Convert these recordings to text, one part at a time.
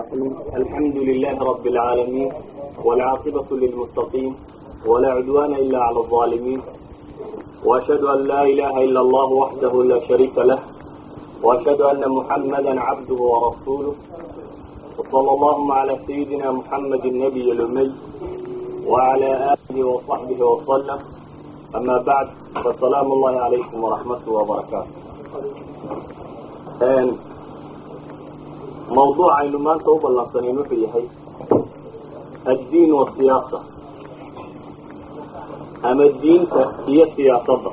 الحمد لله رب العالمين والعاقبة للمتقين ولا عدوان إلا على الظالمين وأشهد أن لا إله إلا الله وحده لا شريك له وأشهد أن محمدا عبده ورسوله وصلى اللهم على سيدنا محمد النبي الأمي وعلى آله وصحبه وسلم أما بعد فالسلام الله عليكم ورحمته وبركاته موضوع aynu maanta u ballansaneen wuxuu yahay addiin wasiyaasa ama diinta iyo siyaasadda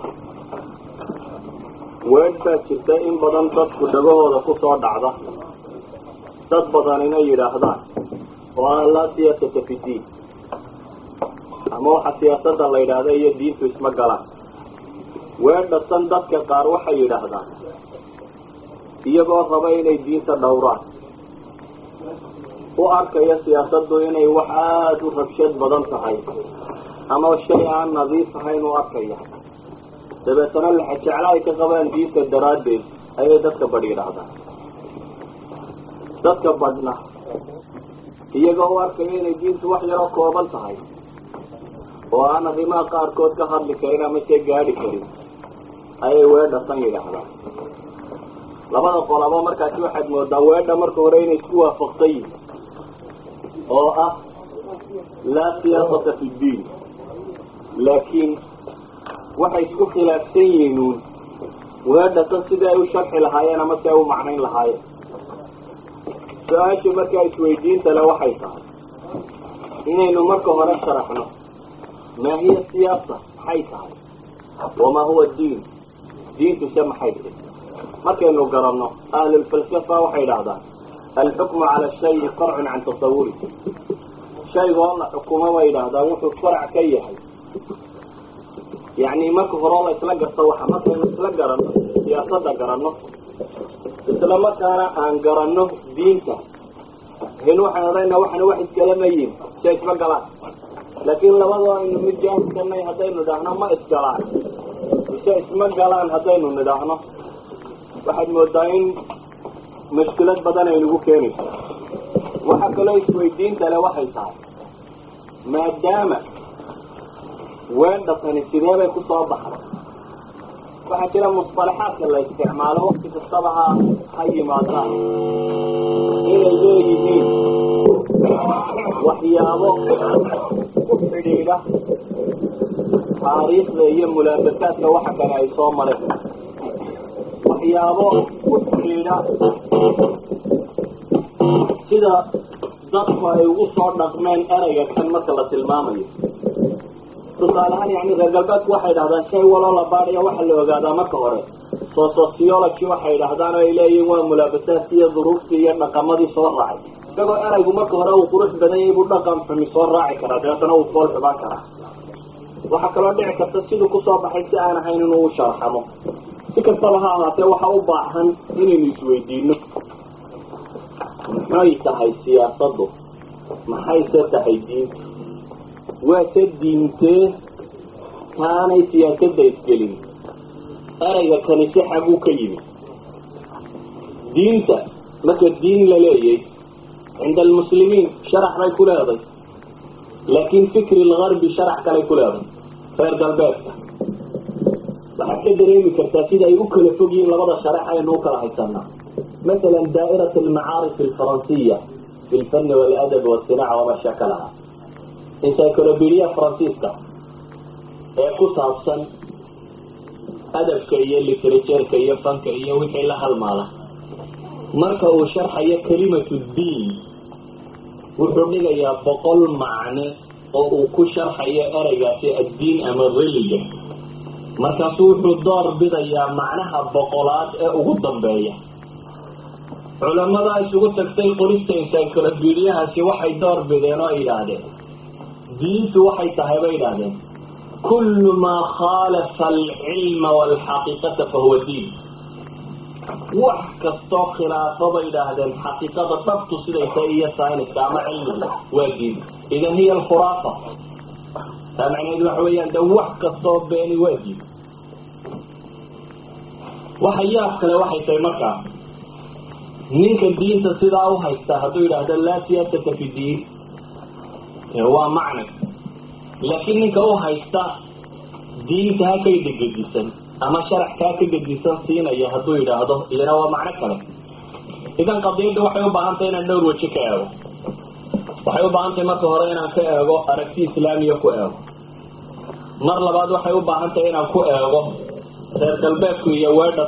weedh baa jirta in badan dadku dhagahooda kusoo dhacda dad badan inay yidhaahdaan oo ah laa siyaasata fi diin ama waxa siyaasadda la yidhaahda iyo diintu isma galaan weedhasan dadka qaar waxay yidhaahdaan iyagoo raba inay diinta dhowraan u arkaya siyaasaddu inay wax aada u rabshad badan tahay ama shay aan nadiif ahayn u arkaya dabeetana laxajecla ay ka qabaan diinta daraaddeed ayay dadka badh yidhaahdaan dadka badhna iyagoo u arkaya inay diintu wax yaroo kooban tahay oo aan arrimaha qaarkood ka hadli karin ama see gaadhi karin ayay weedhasan yidhaahdaan labada qolaba markaasi waxaad moodaa weedha marka hore inay isku waafaqsan yihin oo ah laa siyaasata fi ddiin laakiin waxay isku khilaafsan yihiin uun weedhatan sidii ay u sharxi lahaayeen ama si ay u macnayn lahaayeen su-aashu markaa isweydiinta le waxay tahay inaynu marka hore sharaxno maa hiya siyaasa maxay tahay wamaa huwa diin diintu se maxay tahay markaynu garanno ahlulfalsafa waxay idhahdaan alxukmu cala shayi farcun can tasawuri shayga oo la xukumo bay idhaahdaan wuxuu farac ka yahay yacni marka hore oo la isla garto waxa markaynu isla garanno siyaasadda garanno isla markaana aan garanno diinta in waxaan odhanayna waxana wax isgalamayiin si isma galaan laakiin labadoo aynu mid jaahilsanay haddaynu idhaahno ma isgalaan mise isma galaan haddaynu nidhaahno waxaad moodaa in mushkilad badan ay nagu keenayso waxaa kaloo isweydiinta le waxay tahay maadaama weedhatani sidee bay kusoo baxday waxaa jira musطalaxaadka la isticmaalo wakti kastaba ha ha yimaadaan inay leeyihiin waxyaabo ku xidhiidha taariikhda iyo mulaabasaadka waxa kale ay soo mareen waxyaabo ku xidhiidha sida dadku ay ugu soo dhaqmeen ereyga kan marka la tilmaamayo tusaalehaan yani reer galbeedku waxay dhahdaan shay waloo la baadhaya waxaa la ogaadaa marka hore so sociology waxay dhahdaan oo ay leeyihin waa mulaabasaadki iyo duruuftii iyo dhaqamadii soo raacay isagoo eraygu marka hore uu qurux badan yahay buu dhaqan xumi soo raaci karaa dabeetana uu fool xubaan karaa waxaa kaloo dhici karta siduu kusoo baxay si aan ahayn inuu u sharxamo si kastaba ha ahaatee waxa u baahan inaynu isweydiino maxay tahay siyaasaddu maxayse tahay diintu waa se diintee taanay siyaasadda isgelin erayga kani si xaguu ka yimi diinta marka diin la leeyay cinda almuslimiin sharax bay ku leeday laakiin fikri lgarbi sharax kalay ku leeday reer galbeedka waxaad ka dareemi kartaa sida ay u kala fog yihiin labada sharex aynu u kala haysanaa masalan daa'irat almacaarif alfaransiya fi lfani waladab wasinaca wama shakalaha encyclopedia faransiiska ee ku saabsan adabka iyo literatureka iyo fanka iyo wixii la halmaala marka uu sharxayo kalimatu diin wuxuu dhigayaa boqol macne oo uu ku sharxayo ereygaasi addiin ama religa markaasu wuxuu door bidayaa macnaha boqolaad ee ugu dambeeya culamada isugu tagtay qorista encyclopediahaasi waxay door bideen oo yidhaahdeen diintu waxay tahay bay yidhahdeen kullu maa khaalafa alcilma walxaqiiqata fahuwa diin wax kastoo khilaafo bay yidhaahdeen xaqiiqada dhabtu siday tahay iyo sayniska ama cilmiga waa diin idan hiya alkhuraafa taa macnaheedu waxa weeyaan de wax kastoo beeni waa diin waxa yaab kale waxay tahay markaa ninka diinta sidaa u haysta hadduu yidhaahdo laa siyaasata fi diin waa macna laakiin ninka u haysta diinta ha ka dhegedisan ama sharax kaa ka gedisan siinaya hadduu yidhaahdo iyana waa macno kale idan qadiyadda waxay u baahantay inaan dhowr weji ka eego waxay u baahantahay marka hore inaan ka eego aragti islaamiya ku eego mar labaad waxay u baahan tahay inaan ku eego reer galbeedku iyo weedha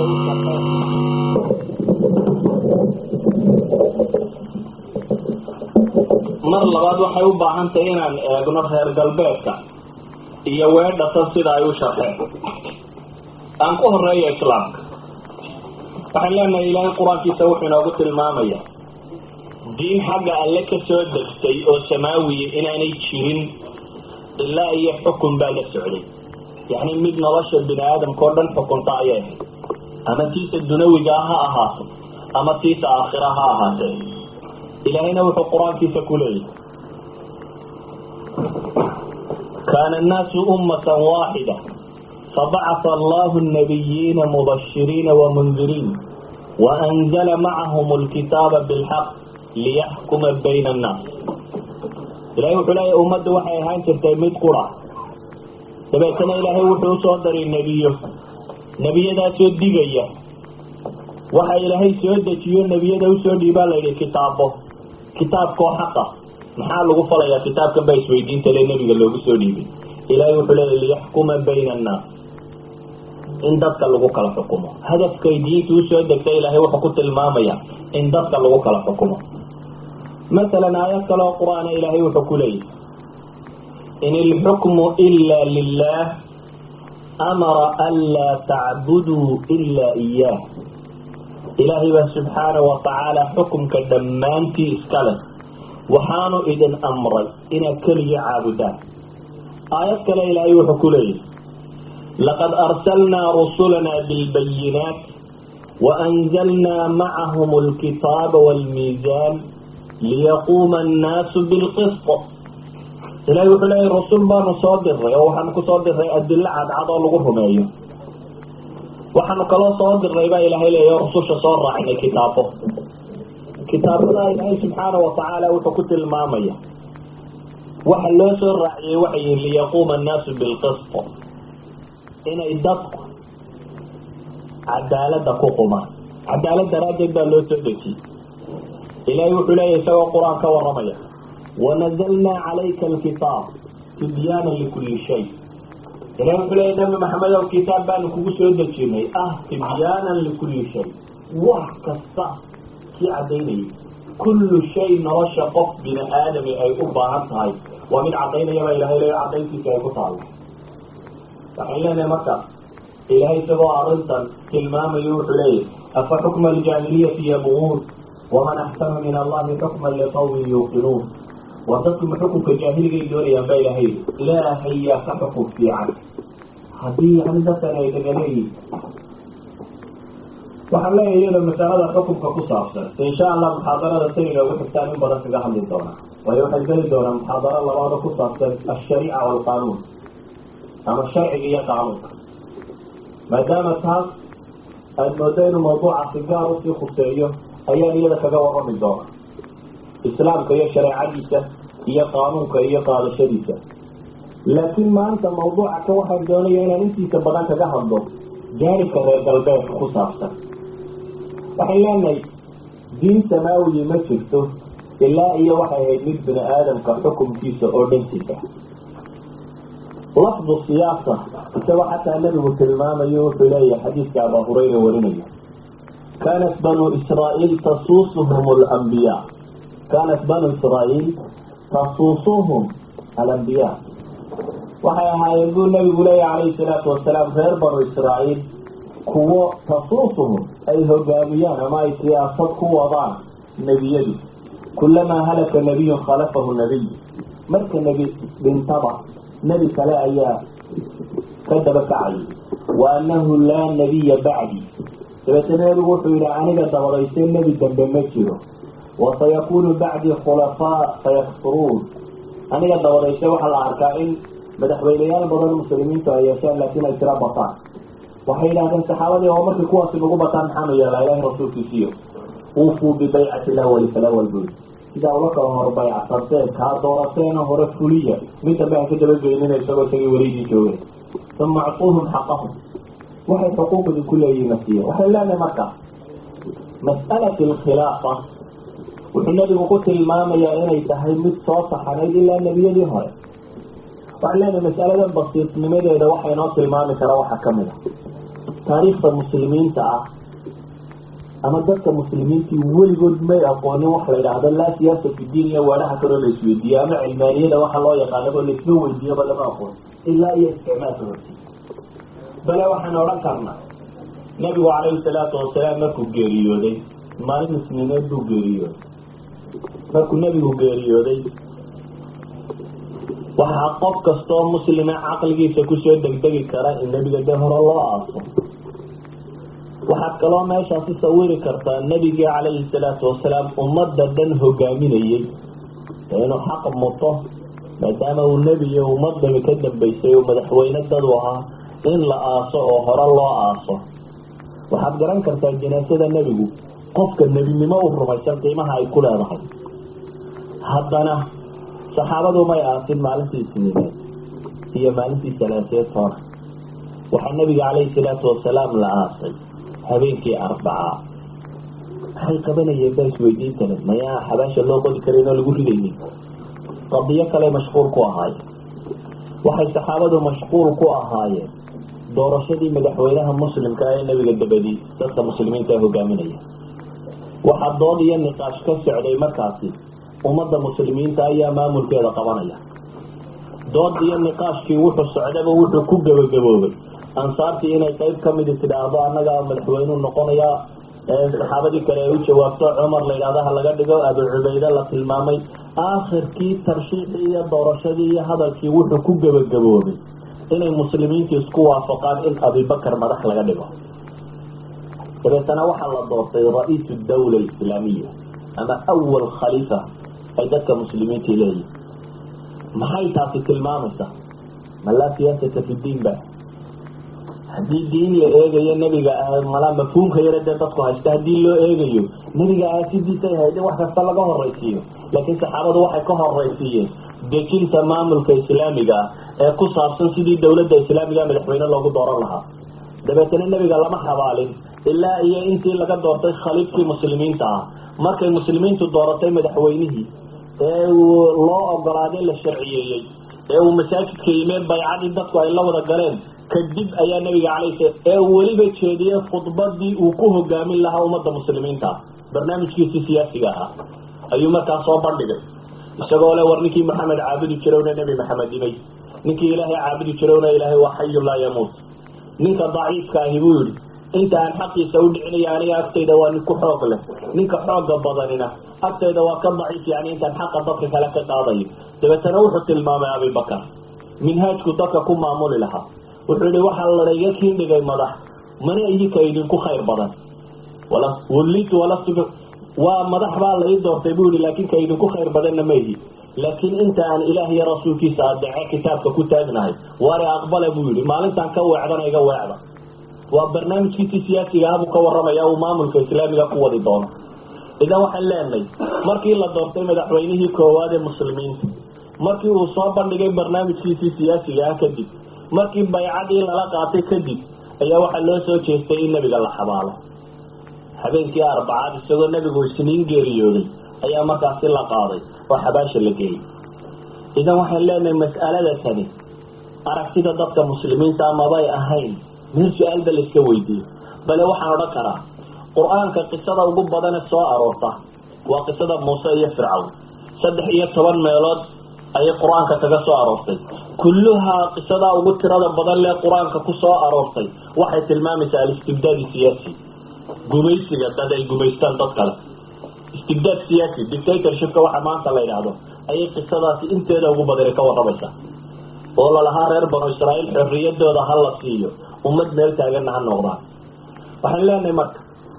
mar labaad waxay u baahan tahay inaan eegno reer galbeedka iyo weedhatan sida ay u sharxeen aan ku horeeyo islaamka waxaan leenahay ilaahay qur-aankiisa wuxuu inoogu tilmaamaya diin xagga alle ka soo degtay oo samaawiya inaanay jirin ilaa iyo xukun baa la socday yacni mid nolosha bini aadamka oo dhan xukunta ayay ahayd ama tiisa dunawiga ha ahaato ama tiisa aakhira ha ahaatee ilaahayna wuxuu qur-aankiisa ku leeyahy kaana annaasu ummatan waaxida fabacata allahu nabiyiina mubashiriina wamunziriin waanzala macahum alkitaaba bilxaq liyaxkuma bayna annaas ilahay wuxuu leeyahy ummadda waxay ahaan jirtay mid qura dabeetana ilaahay wuxuu usoo daray nebiyo nebiyadaasoo digaya waxa ilaahay soo dejiyo nebiyada usoo dhiibaa la yidhi kitaabo kitaabkoo xaqa maxaa lagu falayaa kitaabkan baa isweydiinta le nebiga loogu soo dhiibay ilaahay wuxuu leeyahy liyaxkuma bayna annaas in dadka lagu kala xukumo hadafkay diinta usoo degtay ilaahay wuxuu ku tilmaamaya in dadka lagu kala xukumo masalan aayad kale oo qur-aana ilaahay wuxuu ku leeyahy in ilxukmu ila lilah amara anlaa tacbuduu ila iyaah ilaahay baa subxaana wa tacaala xukumka dhammaantii iska leh waxaanu idin amray inaad keliga caabudaan aayad kale ilaahay wuxuu ku leeyahy laqad arsalnaa rusulanaa bilbayinaat waanzalnaa macahum alkitaaba waalmiisaan liyaquuma annaasu bilqisط ilahay wuxuu leeyahy rasul baanu soo diray oo waxaanu kusoo diray adilo cadcad oo lagu rumeeyo waxaanu kaloo soo diray baa ilahay leeya rususha soo raacinay kitaabo kitaabada ilaahay subxaana watacaala wuxuu ku tilmaamaya waxa loo soo raaciyey waxay yihin liyaquuma annaasu bilqisط inay dadku cadaalada ku qumaan cadaalad daraaddeed baa loo soo dejiyey ilahay wuxuu leeyahy isagoo qur-aan ka waramaya wanazalnaa calayka alkitaab tibyaana likuli shay ilahi wuxuu leeyahy nabi maxamed ow kitaab baanu kugu soo dejinay ah tibyaanan likulli shay wax kasta kii cadaynayay kullu shay nolosha qof bini aadami ay u baahan tahay waa mid cadaynaya baa ilahay leeya cadayntiisa ay ku taalo waxaan leenahay marka ilahay isagoo arrintan tilmaamayo wuxuu leeyahy afa xukma aljaahiliyati yabguun waman axsanu min allahi xukman liqawmin yuuqinuun waa dadkuma xukunka jaahiligaay doonayaan baa ilahay ilaahay yaa ka xukun fiican haddii yani dadkan ay dhagaleeyihin waxaan leeyahay iyada masalada xukunka ku saabsan insha allah muxaadarada sayga ugu xigtaan in badan kaga hadli doonaa waayo waxay geli doonaa muxaadaro labaado ku saabsan alshariica waalqaanuun ama sharciga iyo qaanuunka maadaama taas aad moodo inuu mawduucaasi gaar usii khuseeyo ayaan iyada kaga warrami doona islaamka iyo shareecadiisa iyo qaanuunka iyo qaadashadiisa laakiin maanta mawduuca ka waxaan doonaya inaan intiisa badan kaga hadlo jaanibka reer galbeedka ku saabsan waxay leenahay diin samaawiyi ma jirto ilaa iyo waxay ahayd mid bini aadamka xukumkiisa oo dhantiisa lafdu siyaasa isagoo xataa nabigu tilmaamayo wuxuu leeyahay xadiiska abaa hurayra warinaya kanat banu israa'iil tasuusuhum alambiyaa kanat banu israa'iil tasuusuhum alambiyaa waxay ahaayeen buu nabigu leeyahy calayhi salaatu wasalaam reer banu israa'iil kuwo tasuusuhum ay hogaamiyaan ama ay siyaasad ku wadaan nebiyadu kulamaa halaka nabiyun khalafahu nabiy marka nebi dhintaba nebi kale ayaa ka daba kacayay wa annahu laa nabiya bacdi dabeetana nebigu wuxuu yihi aniga dabadayse nebi dambe ma jiro wa sayakunu bacdii khulafaa sayakfuruun aniga dabadayse waxaa la arkaa in madaxweyneyaal badan muslimiintu ay yeesheen laakiin ay tira bataan waxay yidhahdeen saxaabadii oo markay kuwaasi nagu bataan maxaanu yeelaa ilahi rasuulkiisiyo uufuu bibaycati lawali falawal bui sidaa ula kala hor baycsateen kaa doorateena hore fuliya mid dambe ha ka dabageynina isagoo isagii wareegii joogay uma acuuhum xaqahum waxay xuquuq idinku leeyihin nasiya waxay leenahay marka mas'alat alkhilaafa wuxuu nabigu ku tilmaamayaa inay tahay mid soo saxanayd ilaa nebiyadii hore waxaan leenahay mas'aladan basiisnimadeeda waxa inoo tilmaami kara waxaa kamid a taariikhda muslimiinta ah ama dadka muslimiintii weligood may aqoonin waxa la yidhaahdo laa siyaasa fi diin iyo weedhaha kaloo la isweydiiye ama cilmaaniyada waxa loo yaqaanabo laisma weydiiyaba lama aqoon ilaa iyo isticmaalka horti bale waxaan odhan karnaa nabigu calayhi salaatu wasalaam markuu geeriyooday maalin isniineed buu geeriyooday markuu nebigu geeriyooday waxaa qof kastoo muslima caqligiisa kusoo degdegi kara in nebiga de hore loo aaso waxaad kaloo meeshaasi sawiri kartaa nebigii calayhi salaatu wasalaam ummadda dhan hogaaminayey inuu xaq muto maadaama uu nebi iyo ummadani ka dambaysay oo madaxweyne dadu ahaa in la aaso oo hore loo aaso waxaad garan kartaa janaasada nebigu qofka nebinimo u rumaysan qiimaha ay ku leedahay haddana saxaabadu may aasin maalintii isniineed iyo maalintii salaaseed toona waxaa nebiga calayhi salaatu wasalaam la aasay habeenkii arbacaa maxay qabanayeen baa isweydiintana mayaa xabaasha loo qodi karayn oo lagu ridaynin qadiyo kale mashquul ku ahaayeen waxay saxaabadu mashquul ku ahaayeen doorashadii madaxweynaha muslimka ee nebiga dabadii dadka muslimiinta hogaaminaya waxaa dood iyo niqaash ka socday markaasi ummadda muslimiinta ayaa maamulkeeda qabanaya dood iyo niqaashkii wuxuu socdaba wuxuu ku gabagaboobay ansaartii inay qayb kamidi tidhaahdo annagaa madaxweyneu noqonaya saxaabadii kale ay u jawaabto cumar la yidhahdo ha laga dhigo abu cubayde la tilmaamay aakhirkii tarshiixii iyo doorashadii iyo hadalkii wuxuu ku gabagaboobay inay muslimiintu isku waafaqaan in abibakar madax laga dhigo dabeetana waxaa la doortay ra-iisu dawla islaamiya ama awal khaliifa ay dadka muslimiinta leeyihin maxay taasi tilmaamaysaa ma laa siyaasata fi diin ba haddii diin la eegayo nebiga mala mafhuumka yare dee dadku haysta haddii loo eegayo nebiga aasidiisay hayd in wax kasta laga horaysiiyo laakiin saxaabadu waxay ka horaysiiyeen dejinta maamulka islaamiga ah ee ku saabsan sidii dawladda islaamiga madaxweyne loogu dooran lahaa dabeetana nebiga lama xabaalin ilaa iyo intii laga doortay khaliifkii muslimiinta ah markay muslimiintu dooratay madaxweynihii ee loo ogolaaday la sharciyeeyey ee uu masaajidka yimeen baycadii dadku ay la wada galeen kadib ayaa nabiga calayhi ee weliba jeediyey khudbadii uu ku hogaamin lahaa ummadda muslimiinta barnaamijkiisii siyaasiga ahaa ayuu markaa soo bandhigay isagoo le war ninkii maxamed caabudi jirowna nebi maxamed imay ninkii ilaahay caabudi jirowna ilaahay waa xayu laa yamuut ninka daciifka ahi buu yihi inta aan xaqiisa u dhicinaya aniga agtayda waa nin ku xoog leh ninka xooga badanina agtayda waa ka daciif yani intaan xaqa dadka kale ka qaadayo dabeetana wuxuu tilmaamay abibakar minhaajku dadka ku maamuli lahaa wuxuu yihi waxaa laiga kiin dhigay madax mana idinka idinku khayr badan wlitu walastu waa madax baa lai doortay buu yihi laakin ka idinku khayr badanna ma ihi laakiin inta aan ilaah iyo rasuulkiisa adeece kitaabka ku taagnahay waare aqbala buu yihi maalintaan ka weecdana iga weecda waa barnaamijkiisii siyaasiga ah buu ka waramaya uu maamulka islaamiga ku wadi doono idan waxaan leenahay markii la doortay madaxweynihii koowaad ee muslimiinta markii uu soo bandhigay barnaamijkiisii siyaasiga ah kadib markii baycadii lala qaatay kadib ayaa waxaa loo soo jeestay in nebiga la xabaalo habeenkii arbacaad isagoo nebigu isniin geeriyooday ayaa markaasi la qaaday oo xabaasha la geeyey idan waxaan leenahay mas'alada tani aragtida dadka muslimiinta mabay ahayn meel su-aalba la iska weydiiyo bale waxaan odhan karaa qur-aanka qisada ugu badane soo aroorta waa qisada muuse iyo fircawn saddex iyo toban meelood ayay qur-aanka kaga soo aroortay kulluhaa qisadaa ugu tirada badan lee qur-aanka ku soo aroortay waxay tilmaamaysaa alistibdaadi siyaasi gumaysiga dad ay gumaystaan dad kale istibdaad siyaasi dictatorshipka waxa maanta la yidhaahdo ayay qisadaasi inteeda ugu badani ka waramaysaa oo lalahaa reer banu israa'iil xorriyadooda ha la siiyo ummad meel taaganna ha noqdaan waxaan leenahay marka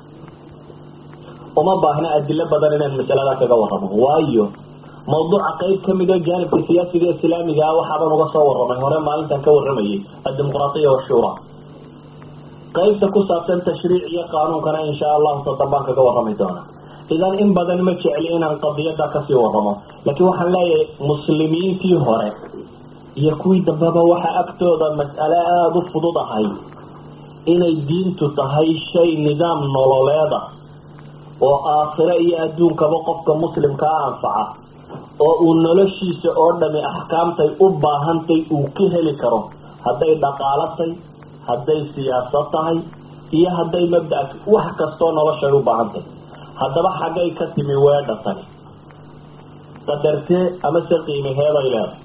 uma baahna adilo badan inaan masaladaa kaga warramo waayo mawduuca qayb kamid o jaanibka siyaasiga islaamiga ah waxaaban uga soo warramay hore maalintan ka warramayay addimuqraatiya washuura qaybta ku saabsan tashriic iyo qaanuunkana insha allahu tadambaan kaga warrami doona idan in badan ma jecli inaan qadiyada kasii waramo laakiin waxaan leeyahay muslimiintii hore iyo kuwii dambeba waxa agtooda mas'ale aada u fudud ahay inay diintu tahay shay nidaam nololeeda oo aakhiro iyo adduunkaba qofka muslimkaa anfaca oo uu noloshiisa oo dhami axkaamtay u baahantay uu ka heli karo hadday dhaqaalatay hadday siyaasad tahay iyo hadday mabda wax kastoo noloshay u baahantay haddaba xaggay ka timi weedha tani qadartee ama se qiimaheeday leedahay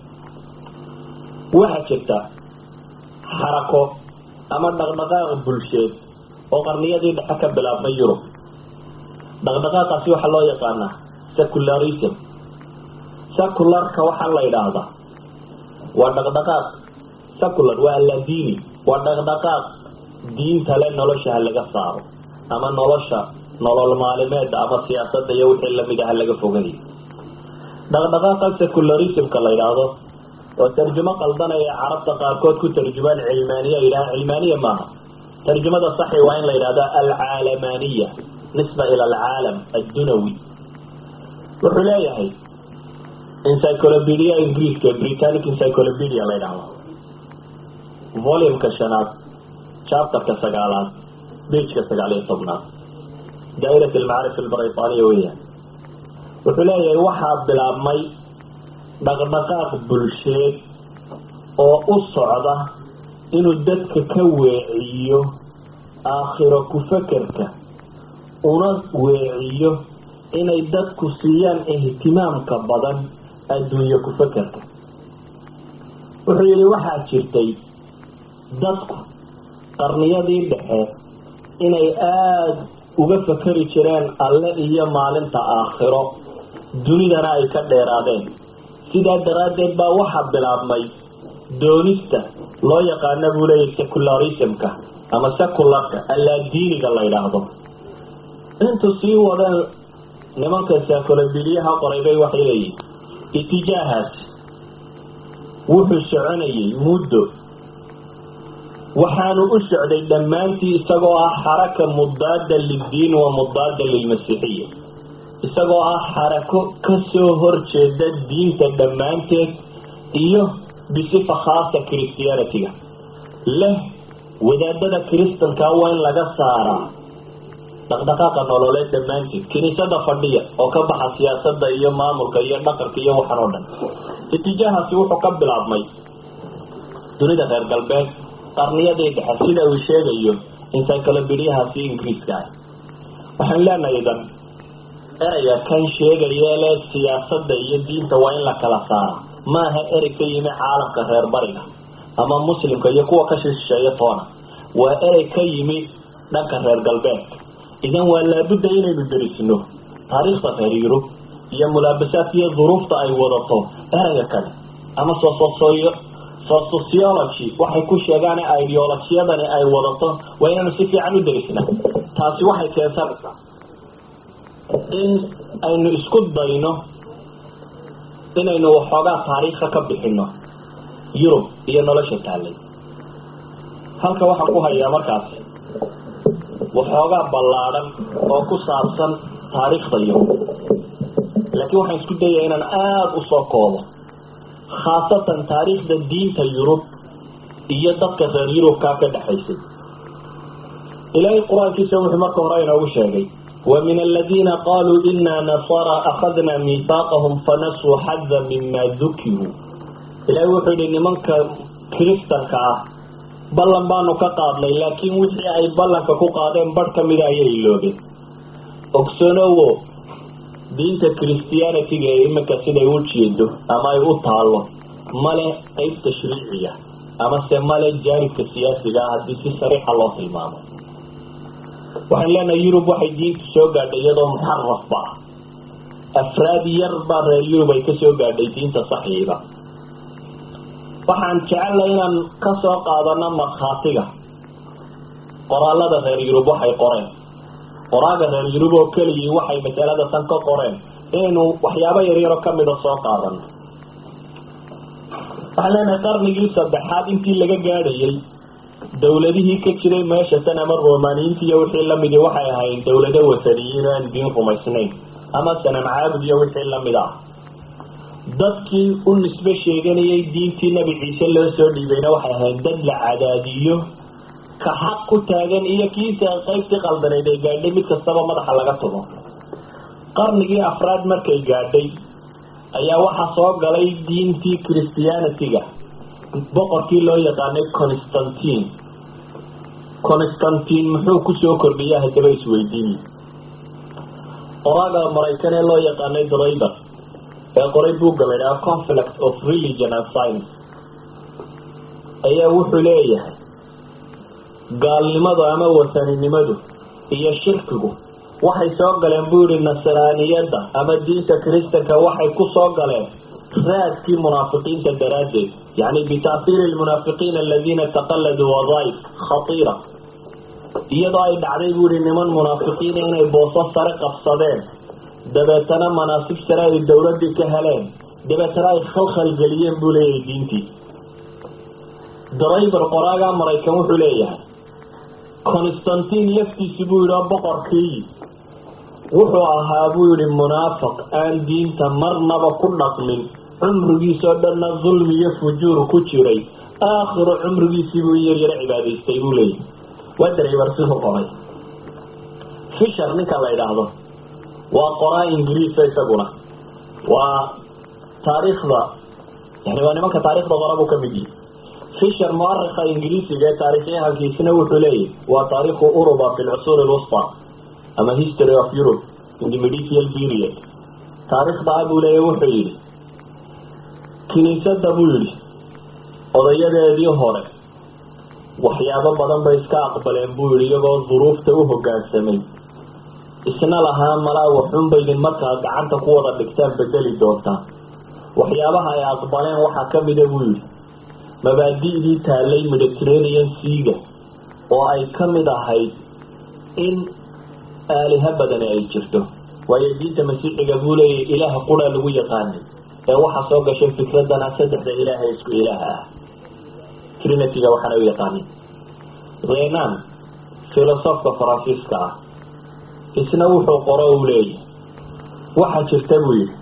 waxaa jirta xarako ama dhaqdhaqaaq bulsheed oo qarniyadii dhexe ka bilaabmay yurub dhaqdhaqaaqaasi waxaa loo yaqaanaa secularism secularka waxaa la yidhaahdaa waa dhaqdhaqaaq secular waa alladini waa dhaqdhaqaaq diinta le nolosha ha laga saaro ama nolosha nolol maalimeeda ama siyaasada iyo wixii lamid ah laga fogayo dhaqdhaqaaqa secularismka la yidhaahdo oo tarjumo qaldanaya carabta qaarkood ku tarjumaan cilmaaniya yidhaha cilmaaniya maaha tarjumada saxi waa in la yidhahda alcaalamaniya nisba ila alcaalam addunawi wuxuu leeyahay encyclopedia ingiriiska britannic encyclopedia la yidhahdo volumka shanaad chapterka sagaalaad bageka sagaal iyo tobnaad daa'irat almacaarif albriطaniya weeyaan wuxuu leeyahay waxaa bilaabmay dhaqdhaqaaq bulsheed oo u socda inuu dadka ka weeciyo aakhiro ku-fakerka una weeciyo inay dadku siiyaan ihtimaamka badan adduunye ku-fakerka wuxuu yidhi waxaa jirtay dadku qarniyadii dhexe inay aada uga fakeri jireen alle iyo maalinta aakhiro dunidana ay ka dheeraadeen sidaa daraaddeed baa waxaa bilaabmay doonista loo yaqaana buu leeyahy secularismka ama secularka allaadiiniga la yidhaahdo intuu sii wadeen nimanka saakolabiliyaha qoray bay waxay leeyihin itijaahaas wuxuu soconayay muddo waxaanu u socday dhammaantii isagoo ah xaraka mudaada liddiin wa mudaada lilmasiixiya isagoo ah xarako kasoo horjeeda diinta dhammaanteed iyo bisifa khaasa christianity-ga leh wadaadada kristanka waa in laga saaraa dhaqdhaqaaqa nololeed dhammaanteed kiniisada fadhiya oo ka baxa siyaasada iyo maamulka iyo dhaqanka iyo waxan oo dhan itijaahaasi wuxuu ka bilaabmay dunida reer galbeed qarniyadii dhexe sida uu sheegayo encyclopediyahaasi ingiriiska ah waxaan leenahay idan ereyga kan sheegaya le siyaasada iyo diinta waa in la kala saara maaha erey ka yimi caalamka reer bariga ama muslimka iyo kuwa ka shisheeya toona waa erey ka yimi dhanka reer galbeedka idan waa laabudda inaynu derisno taariikhda reer yurub iyo mulaabasaadka iyo duruufta ay wadato ereyga kale ama sososoyo sociology waxay ku sheegaan ideolojiyadani ay wadato waa inaynu si fiican u derisna taasi waxay keensanaysaa in aynu isku dayno inaynu waxoogaa taariikha ka bixino yurub iyo nolosha taalay halka waxaan ku hayaa markaasi waxoogaa ballaadhan oo ku saabsan taariikhda yurub laakiin waxaan isku dayaya inaan aada usoo koobo khaasatan taariikhda diinta yurub iyo dadka reer yurubkaa ka dhexaysay ilaahay qur-aankiisa wuxuu marka hore inoogu sheegay ومن الذين قالوا إنا نصارى أخذنا ميثاقهم فنسوا حظا مما ذكروا إلهي وحيد إن منك كريستان كاه بلن بانو كقادلي لكن وحي أي بلن كو قادين برك مدى يلوبي أكسونو دينتا كريستيانتي إمكا سيدا يوجيدو أما يوطالو مالي قيب تشريعية أما سيمالي جانب كسياسي هذه سي صريح الله في المامو waxaan leenahay yurub waxay diinta soo gaadhay iyadoo muxarafba ah afraad yar baa reer yurub ay kasoo gaadhay diinta saxiiba waxaan jecelnay inaan kasoo qaadano markhaatiga qoraalada reer yurub waxay qoreen qoraaga reer yurub oo keligii waxay masalada tan ka qoreen inaynu waxyaabo yaryaro kamida soo qaadano waxaan leenahay qarnigii saddexaad intii laga gaadhayay dawladihii ka jiray meesha tan ama romaniyiinta iyo wixii lamidi waxay ahaayeen dawlado wasaniyiin aan diin rumaysnayn ama sanam caabud iyo wixii lamid ah dadkii u nisbe sheeganayay diintii nabi ciise loo soo dhiibayna waxay ahayd dad la cadaadiyo ka xaq ku taagan iyo kiisa qaybtii qaldaneyd ay gaadhay mid kastaba madaxa laga tumo qarnigii afraad markay gaadhay ayaa waxaa soo galay diintii christianity-ga boqorkii loo yaqaanay constantine constantine muxuu kusoo kordhiya haddaba isweydiiye qoraaga maraykan ee loo yaqaanay driver ee qoray buugga la ydhaha conflict of religion and science ayaa wuxuu leeyahay gaalnimadu ama wasaninimadu iyo shirkigu waxay soo galeen buu yihi nasraaniyadda ama diinta kristanka waxay ku soo galeen raadkii munaafiqiinta daraaddeed yani bita'hiiri lmunaafiqiina aladiina taqaladuu wadaaif khatiira iyadoo ay dhacday buu yihi niman munaafiqiina inay booso sare qabsadeen dabeetana manaasib sare ay dawladii ka heleen dabeetana ay khalkhal geliyeen buu leeyahay diintii driver qoraaga maraykan wuxuu leeyahay constantine laftiisi buu yihi oo boqorkii wuxuu ahaa buu yihi munaafiq aan diinta marnaba ku dhaqmin cumrigiisoo dhanna dulmi iyo fujuur ku jiray aakhiru cumrigiisii buu yar yaro cibaadaystay buu leeyahay waa driver siduu qoray fisher ninka la idhaahdo waa qoraa ingiriisa isaguna waa taariikhda yani waa nimanka taarikhda qora buu kamid yihi fisher muarikha ingiriisiga ee taarikhyahankiisina wuxuu leeyahy waa taarikhu uruba fi lcusuur lwusta ama history of europe in the medieval period taarikhda a buu leeyahy wuxuu yihi kiniisada buu yihi odayadeedii hore waxyaabo badan bay iska aqbaleen buu yihi iyagoo duruufta u hogaansamay isna lahaa malaa waxunbaydin markaa gacanta ku wada dhigtaan bedeli doontaan waxyaabaha ay aqbaleen waxaa kamida buu yihi mabaadi'dii taallay mediterranean seaga oo ay kamid ahayd in aaliha badani ay jirto waayo diinta masiixiga buu leeyahy ilaaha quraa lagu yaqaanay ee waxaa soo gashay fikradana saddexda ilaah ee isku ilaaha ah trinityga waxaana u yaqaanin renan filosofka faransiiska ah isna wuxuu qoro uu leeyahy waxaa jirta buu yihi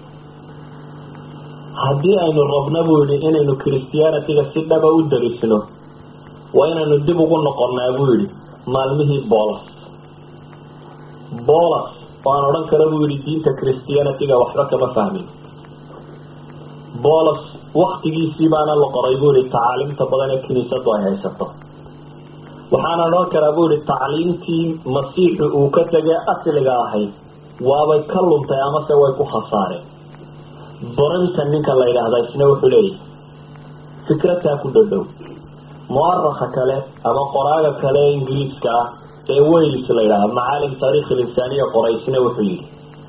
haddii aynu rabno buu yihi inaynu christianityga si dhaba u darisno waa inaynu dib ugu noqonnaa buu yihi maalmihii bolos bolos oo aan odhan karo buu yihi diinta christianityga waxba kama fahmin bolos waktigiisii baana la qoray buu yihi tacaalimta badan ee kiniisadu ay haysato waxaana odhan karaa buu yihi tacliimtii masiixi uu ka tegay asliga ahayd waabay ka luntay amase way ku khasaareen barinta ninka la yidhaahda isna wuxuu leeyahy fikrataa ku dhadhow muaraka kale ama qoraaga kale ee ingiriiska ah ee wales la yidhahda macaalim taarikh linsaaniya qoray isna wuxuu yihi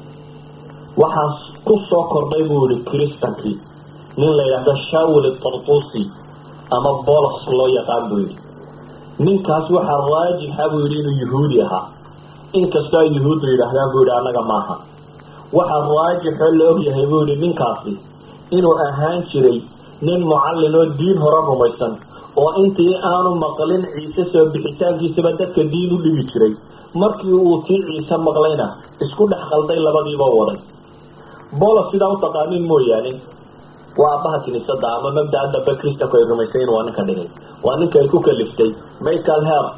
waxaas ku soo kordhay buu yihi kristankii nin la yidhahdo shawil tartusi ama bolos loo yaqaan buu yihi ninkaas waxaa raajixa buu yihi inuu yuhuudi ahaa inkastoo ay yuhuuddu yidhaahdaan buu yihi annaga maaha waxaa raajixoo la ogyahay buu yihi ninkaasi inuu ahaan jiray nin mucallin oo diin hore rumaysan oo intii aanu maqlin ciise soo bixitaankiisaba dadka diin u dhigi jiray markii uu tii ciise maqlayna isku dhex qalday labadiiba waday bolos sidaa utaqaanin mooyaane waa aabbaha kiniisada ama mabdaa dambe kristanku ay rumaysayn waa ninka dhigay waa ninka ay ku kaliftay michael hert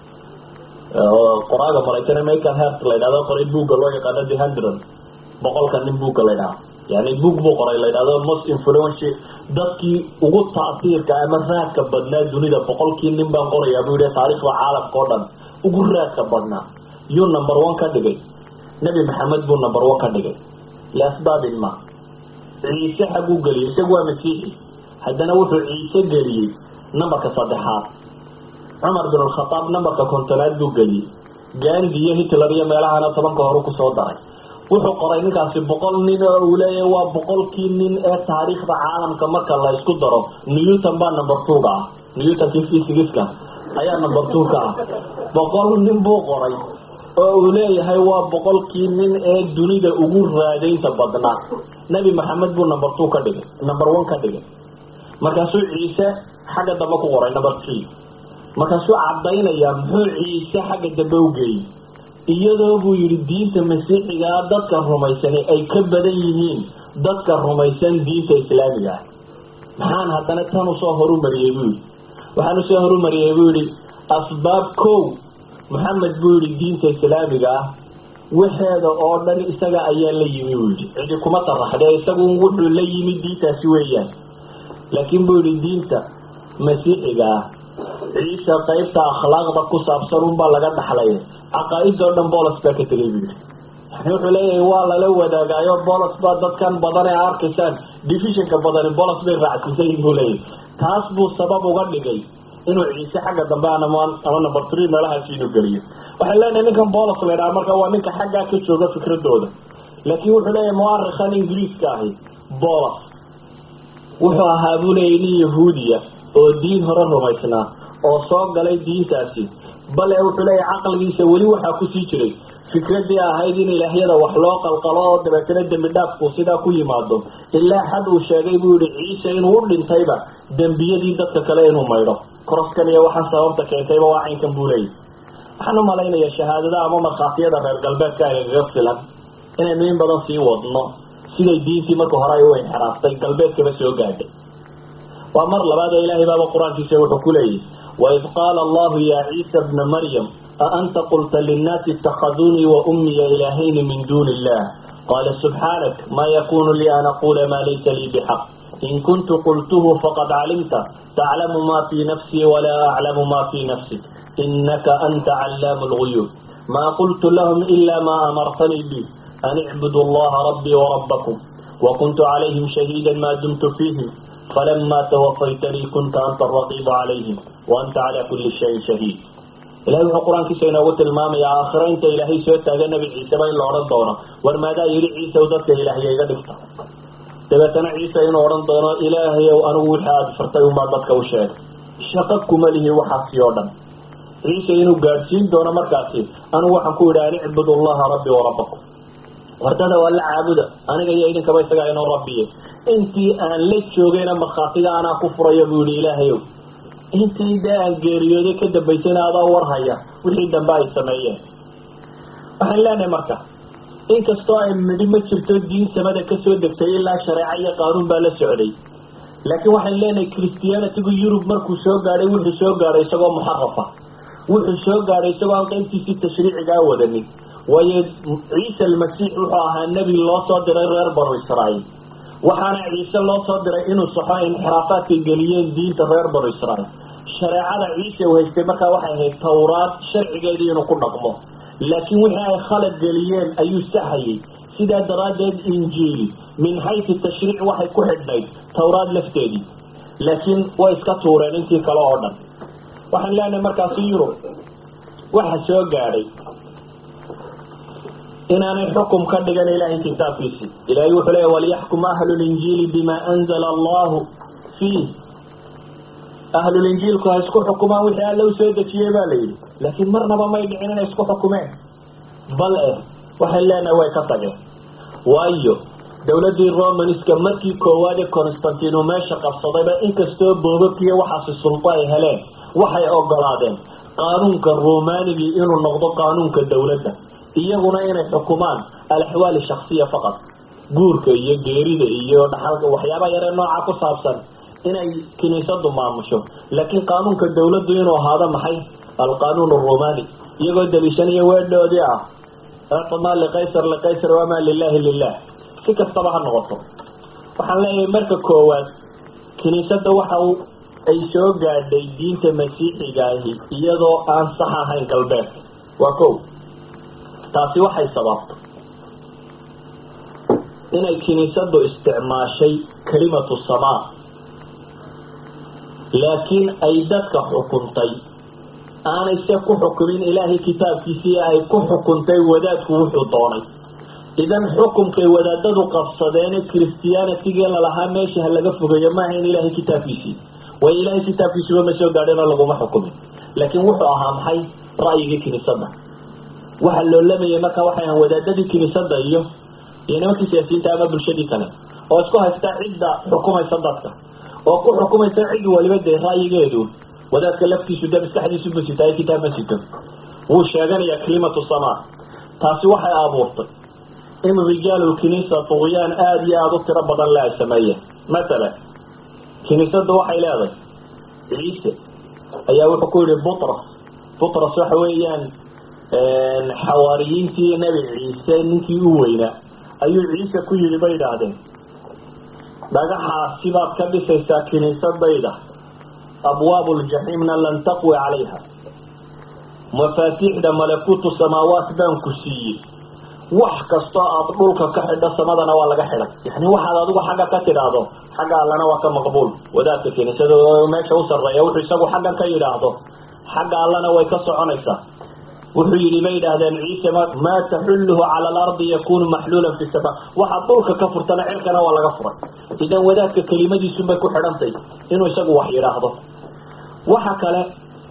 qoraaga maraykan michael hert la ydhahdo qoray buugga loo yaqaano the hundred boqolka nin buugga la ydhaha yani buug buu qoray la ydhahdo most influenci dadkii ugu taasiirka ama raadka badnaa dunida boqolkii nin baan qorayaa buu yihi taariikhda caalamka oo dhan ugu raadka badnaa yuu number one ka dhigay nebi maxamed buu number one ka dhigay liasbaabin ma ciise xaguu geliyay isagu waa masiixi haddana wuxuu ciise geliyey numberka saddexaad cumar bin alkhataab numberka kontonaad buu geliyey gandi iyo hitler iyo meelahana tobanka horu kusoo daray wuxuu qoray ninkaasi boqol nin oo uu leeyahy waa boqolkii nin ee taariikhda caalamka marka la isku daro newton baa number two-ga ah newtonkii fysigiska ayaa number two-ka ah boqol nin buu qoray oo uu leeyahay waa boqolkii nin ee dunida ugu raadaynta badnaa nebi maxamed buu number two ka dhigay number one ka dhigay markaasuu ciise xagga dambe ku qoray number three markaasuu cadaynayaa muxuu ciise xagga dambe u geeyey iyadoo buu yidhi diinta masiixigaa dadka rumaysani ay ka badan yihiin dadka rumaysan diinta islaamiga ah maxaan haddana tan usoo horumariyey buu yidhi waxaan usoo horumariyey buu yidhi asbaab kow maxamed buu yidhi diinta islaamiga ah waxeeda oo dhan isaga ayaa la yimi buu yidhi cidi kuma taraxdee isagu wuxuu la yimi diintaasi weeyaan laakiin buu yidhi diinta masiixiga ah ciise qaybta akhlaaqda ku saabsan unbaa laga dhaxlay caqaa-idoo dhan bolos baa ka tegay buu yidhi yani wuxuu leeyahay waa lala wadaagaayo bolos baa dadkan badan ee arkaysaan divisionka badani bolos bay raacsiisayin buu leeyahay taas buu sabab uga dhigay inuu ciise xagga dambe ama ama number three meelahaasi inuu geliyo waxay leenahay ninkan bolos la ydhaha marka waa ninka xaggaa ka jooga fikradooda laakiin wuxuu leeyahay muarikhan ingiriiska ahi bolos wuxuu ahaa buu leeyahy nin yahuudiya oo diin hore rumaysnaa oo soo galay diintaasi bale wuxuu leeyahay caqligiisa weli waxaa kusii jiray fikradii ahayd in ilaahyada wax loo qalqalo oo dabeetana dembi dhaafku sidaa ku yimaado ilaa xad uu sheegay buu yihi ciise inuu u dhintayba dembiyadii dadka kale inuu maydho koroskan iyo waxaa sababta keentayba waa caynkan buu leeyahy waxaan u malaynayaa shahaadada ama markhaatiyada reer galbeedka agaga filan inaynu in badan sii wadno siday diintii marka hore ay u inxiraaftay galbeedkaba soo gaadhay waa mar labaad oo ilaahay baaba qur-aankiisa wuxuu ku leeyahy waid qaala allahu ya ciisa bna maryam aanta qulta linnaasi itakhaduunii wa ummiya ilaahayni min duuni illah qaala subxaanak ma yakunu lii an aquula maa laysa lii bixaq in kuntu qultuhu faqad calimta taclamu ma fii nafsii walaa aclamu ma fii nafsik inaka anta callaamu lguyuub ma qultu lahum ila ma amartanii bi an icbudu allaha rabbii warabbakum wakuntu calayhim shahiida ma dumtu fiihim falama tawafaytanii kunta anta araqiibu calayhim waanta calaa kulli shayin shahiid ilahay wuxuu qur-aankiisa inoogu tilmaamayaa aakhiro inta ilaahay soo taaga nebi ciiseba in la odhan doono war maadaa yidhi ciisaw dadka ilaahya iga dhigta dabeetana ciise inuu odhan doono ilaahayow anigu wixii aada fartay unbaa dadka u sheegay shaqo kuma lihi waxaasi oo dhan ciise inuu gaadhsiin doono markaasi anigu waxaan ku yidhi an icbud allaha rabbi warabbakum wardada waa la caabuda aniga iyo idinkaba isagaa inoo rabbiye intii aan la joogayna markhaatiga anaa ku furaya buu yihi ilaahayow intii dee aan geeriyooday ka dambaysayna adaa warhaya wixii dambe ay sameeyeen waxaan leenahay marka inkastoo ay midhi ma jirto diin samada kasoo degtay ilaa shareeco iyo qaanuun baa la socday laakiin waxaan leenahay christianitigu yurub markuu soo gaadhay wuxuu soo gaadhay isagoo muxarafa wuxuu soo gaadhay isagoo aan qaybtiisii tashriicigaa wadanin waayo ciise almasiix wuxuu ahaa nebi loo soo diray reer banu israa'iil waxaana ciise loo soo diray inuu saxo inxiraafaadkay geliyeen diinta reer banu israa'iil shareecada ciise uu haystay markaa waxay ahayd tawraad sharcigeedii inuu ku dhaqmo laakiin wixii ay khalad geliyeen ayuu saxayay sidaa daraaddeed injiil min xaysu tashriic waxay ku xidhnayd tawraad lafteedii laakiin way iska tuureen intii kale oo dhan waxaan leenahay markaasi yurub waxa soo gaadhay inaanay xukum ka dhigan ilaahay kitaabkiisii ilahay wuxuu leeya waliyaxkum ahlulinjiili bima anzala allahu fiih ahlulinjiilku ha isku xukumaan wixii alla u soo dejiyey baa layidhi laakiin marnaba may dhicin inay isku xukumeen bal eh waxay leenahay way ka tageen waayo dowladdii romanska markii koowaad ee constantino meesha qabsadayba inkastoo boobabkiiyo waxaasi sulbo ay heleen waxay ogolaadeen qaanuunka romanigii inuu noqdo qaanuunka dowladda iyaguna inay xukumaan alaxwaali shaksiya faqad guurka iyo geerida iyo dhaxalka waxyaaba yaree nooca ku saabsan inay kiniisadu maamusho laakiin qaanuunka dowladdu inuu ahaado maxay alqanuun aromani iyagoo daliishanaya weedhoodii ah icma liqaysar liqaysar wamaa lilahi lilah si kastaba ha noqoto waxaan leeyahay marka koowaad kiniisada waxa ay soo gaadhay diinta masiixigaahi iyadoo aan sax ahayn galbeedka waa ko taasi waxay sababtay inay kiniisadu isticmaashay kalimatu samaa laakiin ay dadka xukuntay aanay se ku xukumin ilaahay kitaabkiisii ay ku xukuntay wadaadku wuxuu doonay idan xukumkay wadaadadu qabsadeene christianitigii lalahaa meesha ha laga fogeeyo maaha in ilaahay kitaabkiisii way ilaahay kitaabkiisuba ma soo gaadhin oo laguma xukumin laakiin wuxuu ahaa maxay ra'yigii kiniisada waxa loolamayay marka waxay ahaan wadaadadii kiniisada iyo iyo nimankii siyaasiyiinta ama bulshadii kale oo isku haysta cidda xukumaysa dadka oo ku xukumaysa cid waliba dee ra'yigeedu wadaadka laftiisu de maskaxdiisu ma sita kitaab ma sito wuu sheeganayaa kalimatu samaa taasi waxay abuurtay in rijaalulkiniisa tuqyaan aada iyo aada u tiro badan le ay sameeyeen mathalan kiniisadda waxay leedahay ciise ayaa wuxuu ku yihi butras butras waxa weeyaan xawaariyiintii nebi ciise ninkii u weynaa ayuu ciise ku yidhi bay idhaahdeen dhagaxaasi baad ka dhisaysaa kiniisadayda abwaabu ljaxiimna lan taqwi calayha mafaatiixda malakuutu samaawaat baan ku siiyey wax kastoo aada dhulka ka xidho samadana waa laga xidhay yani waxaad adigu xagga ka tidhaahdo xagga allana waa ka maqbuul wadaadka kiniisada meesha u sarreeya wuxuu isagu xaggan ka yidhaahdo xagga allana way ka soconaysaa wuxuu yidhi bay yidhaahdeen ciise maa taxulluhu cala alardi yakunu maxluulan fi sama waxaad dhulka ka furtana cirkana waa laga furay idan wadaadka kelimadiisunbay ku xidhantay inuu isagu wax yidhaahdo waxa kale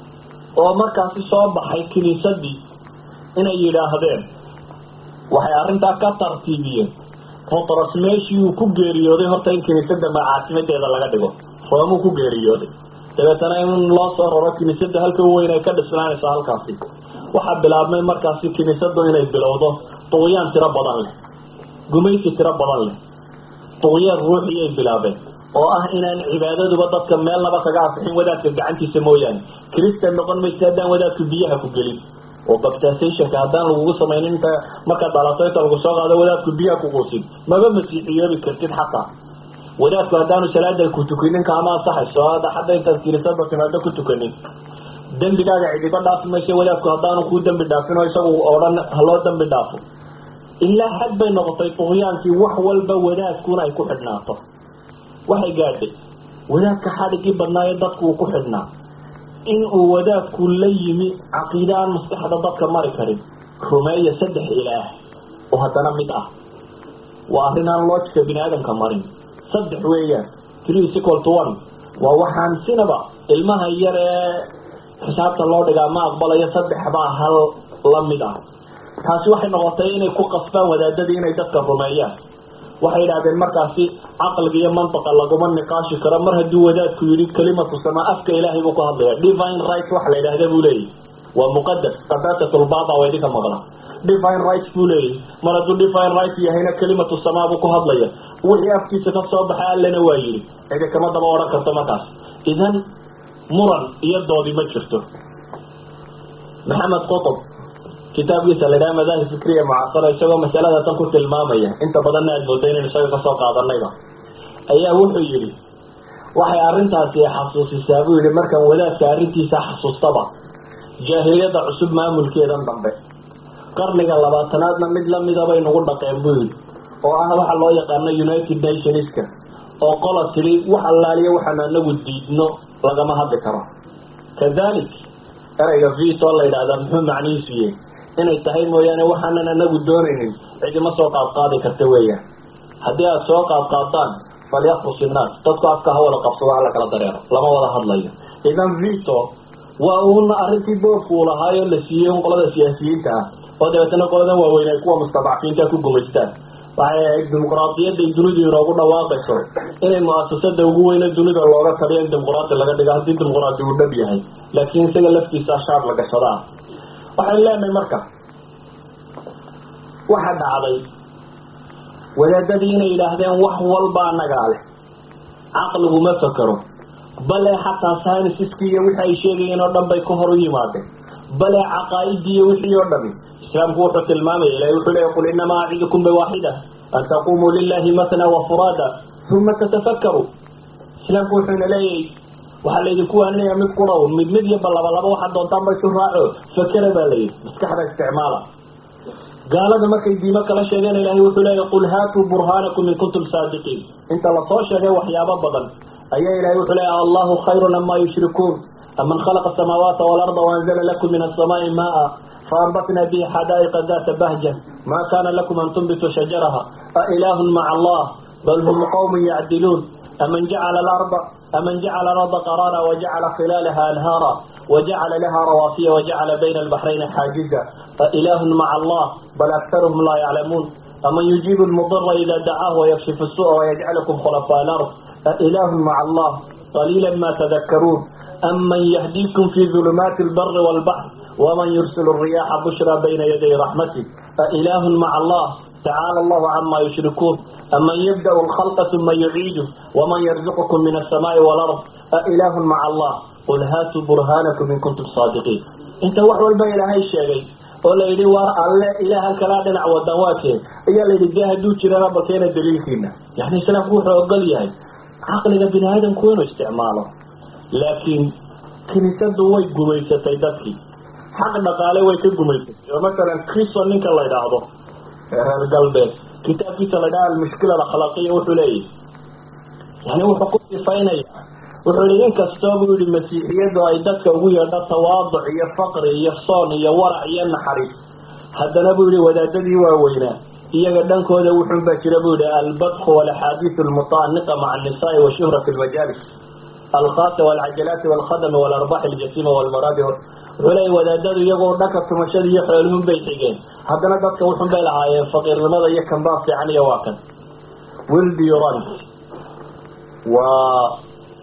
oo markaasi soo baxay kiniisadii inay yidhaahdeen waxay arrintaa ka tartiibiyeen butras meeshii uu ku geeriyooday horta in kiniisada caasimadeeda laga dhigo roomuu ku geeriyooday dabeetana in loo soo raro kiniisada halka weyn ay ka dhisnaanaysa halkaasi waxaa bilaabmay markaasi kiniisadu inay bilowdo duqyaan tiro badan leh gumaysi tiro badan leh duqyaan ruuxiyay bilaabeen oo ah inaan cibaadaduba dadka meelnaba kaga afixin wadaadka gacantiisa mooyaane kristan noqon maysa haddaan wadaadku biyaha ku gelin oo baptisationka haddaan lagugu samaynin inta markaad dhalato inta lagu soo qaado wadaadku biyaha ku quusin maba masiixiyoobi kartid xataa wadaadku haddaanu salaada ku tukanin kaama ansaxayso hadda intaad kirisada timaado ku tukanin dembigaaga cidiba dhaafi mayse wadaadku haddaanu kuu dembi dhaafin oo isagu odhan haloo dembi dhaafo ilaa xad bay noqotay duqyaankii wax walba wadaadkuna ay ku xidhnaato waxay gaadhay wadaadka xadhigii badnaayo dadku uu ku xidhnaa in uu wadaadku la yimi caqiide aan maskaxda dadka mari karin rumeeya saddex ilaah oo haddana mid ah waa arrin aan loojika bini aadamka marin saddex weeyaan three is equal to one waa waxaan sinaba ilmaha yar ee xisaabta loo dhigaa ma aqbalayo saddex baa hal la mid ah taasi waxay noqotay inay ku qasbaan wadaadadii inay dadka rumeeyaan waxay yidhahdeen markaasi caqliga iyo mantaqa laguma niqaashi karo mar hadduu wadaadku yidhi kalimatu samaa afka ilaahay buu ku hadlaya divine right waxa la yidhahda buu leeyahy waa muqadas qadaasatulbaaba waa idinka maqla divine right buu leeyahy mar hadduu divine right yahayna kalimatu samaa buu ku hadlaya wixii afkiisa ka soo baxay allena waa yidhi cidi kama daba odhan karto markaas idan muran iyo doodi ma jirto maxamed qutb kitaabkiisa la yidhaha madaahib fikriya mucaasara isagoo masalada tan ku tilmaamaya inta badanna aad mooda inaynu isaga kasoo qaadanayba ayaa wuxuu yidhi waxay arrintaasi xasuusisaa buu yihi markaan wadaadka arrintiisa xasuustaba jaahiliyadda cusub maamulkeedan dambe qarniga labaatanaadna mid lamida bay nagu dhaqeen buu yidhi oo ah waxa loo yaqaano united nationska oo qola tiri wax allaaliya waxaan anagu diidno lagama hadli karo kadalik ereyga vito la yidhahdaa muxuu macnihiisu yahy inay tahay mooyaane waxaanan anagu doonaynin cidima soo qaadqaadi karta weeyaan haddii aada soo qaadqaadaan falyakfus innaas dadku afka ha wada qabsado hala kala dareero lama wada hadlayo idan vito waa uuna arrintii boofku u lahaayo la siiyey un qolada siyaasiyiinta ah oo dabeetana qoladan waaweyn ay kuwa mustadacfiinta ku gumaystaan waxay ahayd dimuqraadiyaday dunidu inoogu dhawaaqayso inay mu-asasada ugu weyne dunida looga taliyo in dimuqraadi laga dhigo haddii dimuqraadi uu dhab yahay laakiin isaga laftiisa shaar la gashada ah waxay leenahay marka waxa dhacday wadaadadii inay yidhaahdeen wax walba anagaa leh caqligu ma fakero bale xataa synsiskii iyo wixii ay sheegayeen oo dhan bay ka hor u yimaadeen bale caqaa-idii iyo wixii oo dhami islaamku wuxuu tilmaamaya ilahi wuxuu leeya qul inamaa acidukum biwaaxida an taqumuu lilahi matna wafuraada uma tatafakaru islaamku wuxuuna leeyahay waxaa laydinku waaninaya mid quraw mid mid iyo balabalaba waxaad doontaan ba isu raaco fakera baa layidhi maskaxda isticmaala gaalada markay diimo kala sheegeen ilahay wuxuu leeyahy qul haatuu burhaanakum in kuntum saadiqiin inta lasoo sheegay waxyaabo badan ayaa ilahay wuxuu leeyahy allahu khayrun ama yushrikuun aman khalaqa asamaawaati waalarda waanzala lakum min asamaai maa faanbatna bihi xadaa'iqa data bahja ma kana lakum an tunbituu shajaraha ailahun maca allah bal hum qawmun yacdiluun aman jacala alarda aman jacala alarda qaraara wajacala khilaalaha anhaara وجعل لها رواسي وجعل بين البحرين حاجزا فإله مع الله بل أكثرهم لا يعلمون أمن يجيب المضر إذا دعاه ويكشف السوء ويجعلكم خلفاء الأرض أإله مع الله قليلا ما تذكرون aman yahdiikum fi ulumaati lbari wlbaxr waman yursil riyaxa bushra bayna yaday raxmati ailahun maca allah tacaala allahu cama yushrikuun aman yabda'u lkhalqa uma yuciidu waman yarzuqukum min asamaai walard ailahun maca allah qul haatuu burhaanakum in kuntum saadiqiin inta wax walba ilaahay sheegay oo la yidhi war alle ilaahan kalaa dhinac wadan waakee ayaa layidhi dee hadduu jirana bakeena daliilkiina yani islaamku wuxuu ogol yahay caqliga bini aadamku inuu isticmaalo laakiin kiniisadu way gumaysatay dadkii xaq dhaqaale way ka gumaysatay oo masalan cristo ninka la idhaahdo reer galbeed kitaabkiisa la ydhaha almushkila alakhlaaqiya wuxuu leeyahy yani wuxuu ku sifaynaya wuxuu yihi inkastoo buu yihi masiixiyadu ay dadka ugu yeedho tawaaduc iyo faqri iyo soon iyo warac iyo naxariis haddana buu yihi wadaadadii waaweynaa iyaga dhankooda wuxun baa jira buu yihi albadku walaxaadiisu almutaaniqa maca annisaai washuhra fi lmajaalis alkhaasa walcajalaati walkhadami walarbax aljasima walmaraadi wuxuu leeya wadaadadu iyagoo dhanka tumashada iyo xooluhun bay xigeen haddana dadka wuxun bay lahaayeen faqiirnimada iyo kanbaa fiican iyo waa kan wilburant waa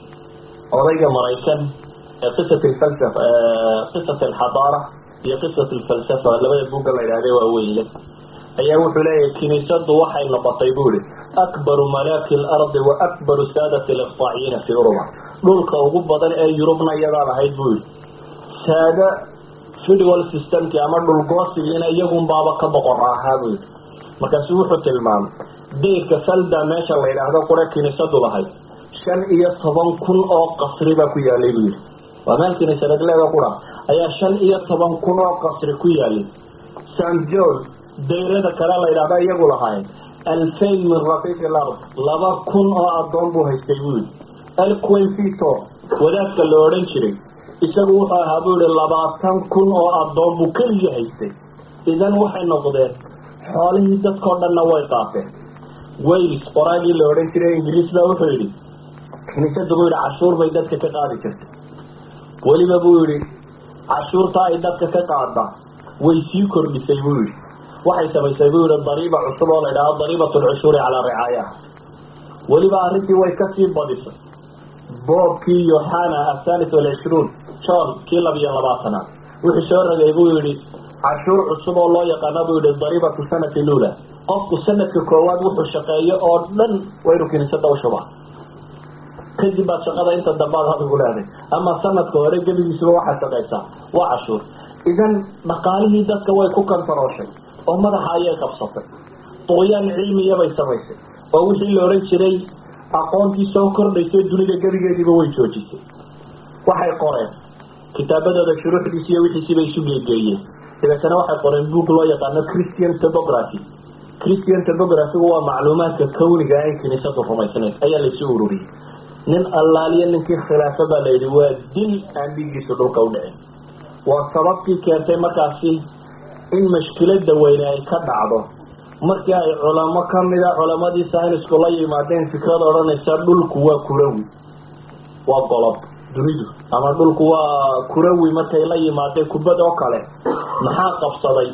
odayga maraykan ee qisat lfalsafa qisat alxadaara iyo qisat alfalsafa labada buugga la yidhahde waa weynle ayaa wuxuu leeyahay kiniisadu waxay noqotay bu ihi akbaru malaaki lardi wa akbaru saadati liqtaaciyiina fi uruba dhulka ugu badan ee yurubna iyadaa lahayd buu yihi saada federal systemki ama dhulgoosigiina iyagun baaba ka boqor ahaa buu yihi markaasu wuxuu tilmaamay dayrka falda meesha la yidhaahdo qura kiniisadu lahayd shan iyo toban kun oo qasri baa ku yaalay buu yihi waa meel kiniisadagleeda qura ayaa shan iyo toban kun oo qasri ku yaalay st john dayrada kale la yidhahdo iyagu lahaayeen alfayn min rafiiq lard laba kun oo addoon buu haystay buu yihi elquenfito wadaadka la odhan jiray isagu wuxuu ahaa buu yihi labaatan kun oo addoon buu keligii haystay idan waxay noqdeen xoolihii dadkao dhanna way qaateen wales qoraagii la odhan jiray ingiriis baa wuxuu yidhi kiniisadu buu yihi cashuur bay dadka ka qaadi jirtay weliba buu yihi cashuurta ay dadka ka qaada way sii kordhisay buu yihi waxay samaysay buu yihi dariiba cusub oo la ydhahdo dariibat lcushuuri calaa ricaayaha weliba arrintii way kasii badisay boobkii yohana athalis walcishruun john kii labiyo labaatanaad wuxuu soo ragay buu yihi cashuur cusub oo loo yaqaana buu yihi dariibatu sanati lula qofku sanadka koowaad wuxuu shaqeeyo oo dhan waa inuu kiniisada ushubaa kadib baad shaqada inta dambaad adigu leeday ama sanadka hore gebigiisuba waxaad shaqaysaa waa cashuur idan dhaqaalihii dadka way ku kantarooshay oo madaxa ayay qabsatay duqyaan cilmiyabay samaysay oo wixii la odhan jiray aqoontii soo kordhaysay dunida gebigeediiba way joojisay waxay qoreen kitaabadooda shuruuxdiisi iyo wixiisiibay isu geegeeyeen dabeetana waxay qoreen book loo yaqaano christian topography christian topographygu waa macluumaadka kawniga ay kiniisadu rumaysnayd ayaa laysu ururiyey nin allaaliyo ninkii khilaafo baa layidhi waa dil aan dhiiggiisu dhulka u dhicin waa sababtii keentay markaasi in mashkilada weyne ay ka dhacdo markii ay culamo kamida culamadii saynisku la yimaadeen fikrada odhanaysa dhulku waa kurawi waa golob dunidu ama dhulku waa kurawi markay la yimaadeen kubad oo kale maxaa qabsaday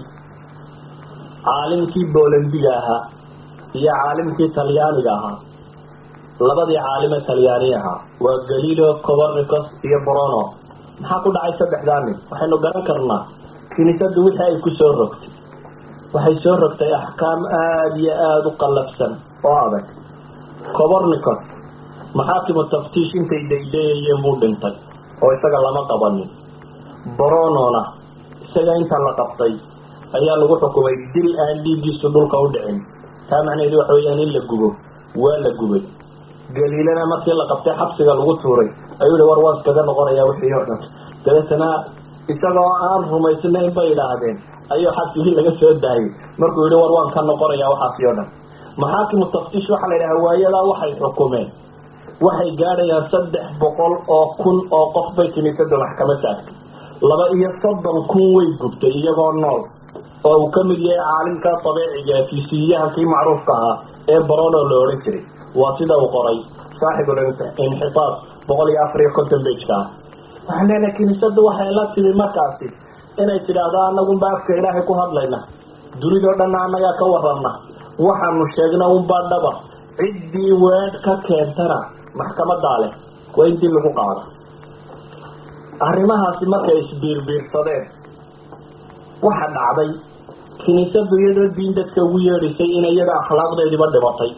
caalimkii bolandiga ahaa iyo caalimkii talyaaniga ahaa labadii caalime talyaani ahaa waa galilo cobernicus iyo brono maxaa ku dhacay saddexdaa nin waxaynu garan karnaa kiniisadu wixii ay ku soo rogtay waxay soo rogtay axkaam aada iyo aada u qallafsan oo adag cobernicus maxaakimu taftiish intay daydayayeen buu dhintay oo isaga lama qabanin bronona isaga inta la qabtay ayaa lagu xukumay dil aan dhiiggiisu dhulka u dhicin taa macnaheedu waxa weyaan in la gubo waa la gubay galiilana markii la qabtay xabsiga lagu tuuray ayuu yihi war waan iskaga noqonayaa wixii oo dhan dabeetana isagoo aan rumaysnayn bay idhaahdeen ayuu xabsigii laga soo daayay markuu yihi war waan ka noqonayaa waxaasi oo dhan maxaakimu taftiish waxaa la yidhaha waayadaa waxay xukumeen waxay gaadhayaan saddex boqol oo kun oo qof bay kiniisada maxkama taagtay laba iyo soddon kun way gubtay iyagoo nool oo uu ka mid yahay caalimka dabeeciga fisiyaha kii macruufka ahaa ee barono la odhan jiray waa sida uu qoray saaxibul inxitaab boqol iyo afar iyo konton bejka ah waxaan leenahay kiniisadu waxay la timi markaasi inay tidhaahdo anagunba afka ilaahay ku hadlayna dunidao dhanna annagaa ka warana waxaanu sheegna unbaa dhaba ciddii weedh ka keentana maxkamadaa leh waa intii lagu qaada arrimahaasi markay isbiirbiirsadeen waxa dhacday kiniisadu iyadoo diin dadka ugu yeedhisay in iyada akhlaaqdeediba dhibatay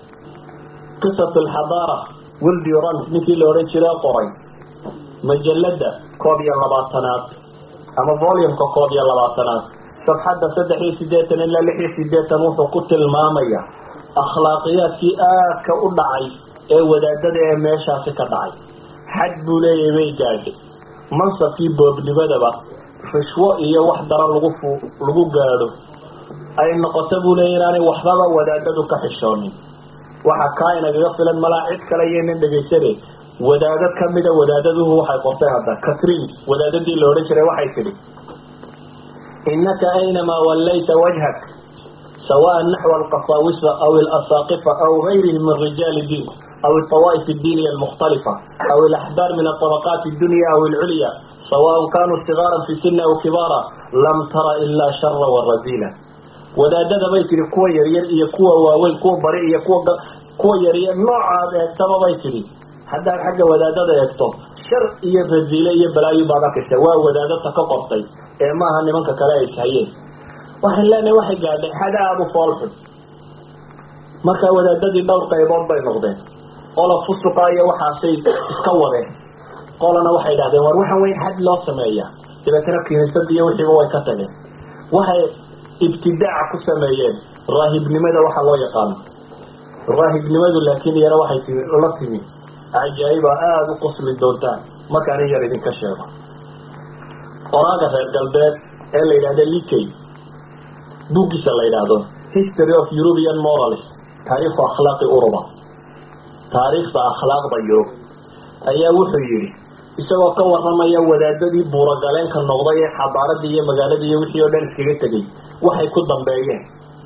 qisat alxadaara wildi rant ninkii la odhan jira qoray majalada koob iyo labaatanaad ama volumka koob iyo labaatanaad safxadda saddex iyo sideetan ilaa lix iyo sideetan wuxuu ku tilmaamaya akhlaaqiyaadkii aadka u dhacay ee wadaadada ee meeshaasi ka dhacay xad buu leeyahay bay gaadhay mansabkii boobnimadaba rishwo iyo wax daro lagu fu lagu gaadho ay noqoto buu leeya inaanay waxbaba wadaadadu ka xishoonin waxa kaa inagaga filan malaa cid kale iyonan dhegaysane wadaadad kamida wadaadaduhu waxay qortay hadda catrin wadaadadii la odhan jiray waxay tidhi inaka aynamaa wallayta wajhak سواء نحو القساوسة أو الأساقفة أو غيرهم من رجال الدين أو الطوائف الدينية المختلفة أو الأحبار من الطبقات الدنيا أو العليا سواء كانوا صغارا في سن أو كبارا لم تر إلا شر والرزيلة wadaadada bay tihi kuwa yaryar iyo kuwa waaweyn kuwa bari iyo kuwa kuwa yaryar noocaad eegtaba bay tihi haddaad xagga wadaadada eegto shar iyo raziile iyo balaayo baad arkaysa waa wadaadata ka qortay ee maaha nimanka kale ay ishayeen waxaan leenahay waxay gaadhay xada aada u foolxun marka wadaadadii dhowr qaybood bay noqdeen qola fusuqa iyo waxaasay iska wadeen qolana waxay idhahdeen war waxaan weyn xad loo sameeyaa dabeetana kiniisada iyo wixiiba way ka tageen waxay ibtidaaca ku sameeyeen raahibnimada waxa loo yaqaano raahibnimadu laakiin iyana waxay timi la timi cajaa'iba aada u qosli doontaan markaan in yar idinka sheego qoraaga reer galbeed ee la yidhahda likey buuggiisa la yidhaahdo history of european morals taariikhu akhlaaqi uruba taariikhda akhlaaqda yurub ayaa wuxuu yidhi isagoo ka waramaya wadaadadii buuragaleenka noqday ee xabaaradii iyo magaaladii iyo wixii oo dhan iskaga tegay waxay ku dambeeyeen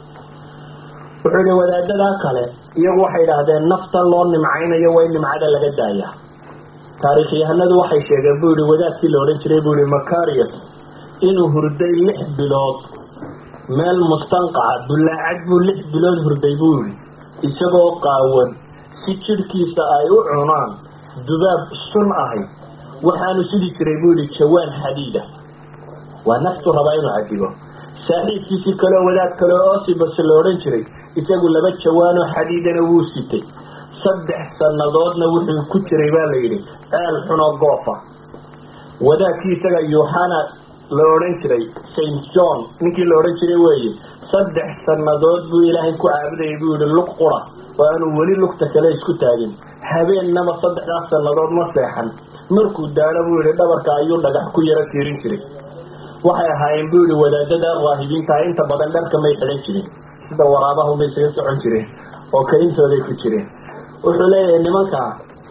wuxuu yihi wadaadadaa kale iyagu waxay idhaahdeen naftan loo nimcaynayo waa in nimcada laga daayaa taariikhyahanadu waxay sheegeen buu yihi wadaadkii la odhan jiray buu yihi macarius inuu hurday lix bilood meel mustanqaca dullaacad buu lix bilood hurday buu yihi isagoo qaawan si jidhkiisa ay u cunaan dubaab sun ahay waxaanu sidi jiray buu yihi jawaan xadiida waa naftu rabaa inuu cadibo saaxiibkiisii kaleo wadaad kale oo osibas la odhan jiray isagu laba jawaanoo xadiidana wuu sitay saddex sannadoodna wuxuu ku jiray baa la yidhi ceel xunoo goofa wadaadkii isaga yuhana la odhan jiray saint john ninkii la odhan jiray weeye saddex sannadood buu ilaahay ku caabudayay buu yihi lug qura oo aanu weli lugta kale isku taagin habeennaba saddexdaas sannadood ma seexan markuu daalo buu yihi dhabarka ayuu dhagax ku yaro tiirin jiray waxay ahaayeen buu yihi wadaadada raahibiintaha inta badan dharka may xidhan jirin sida waraabahu may isaga socon jireen oo kaintooday ku jireen wuxuu leeyahay nimankaa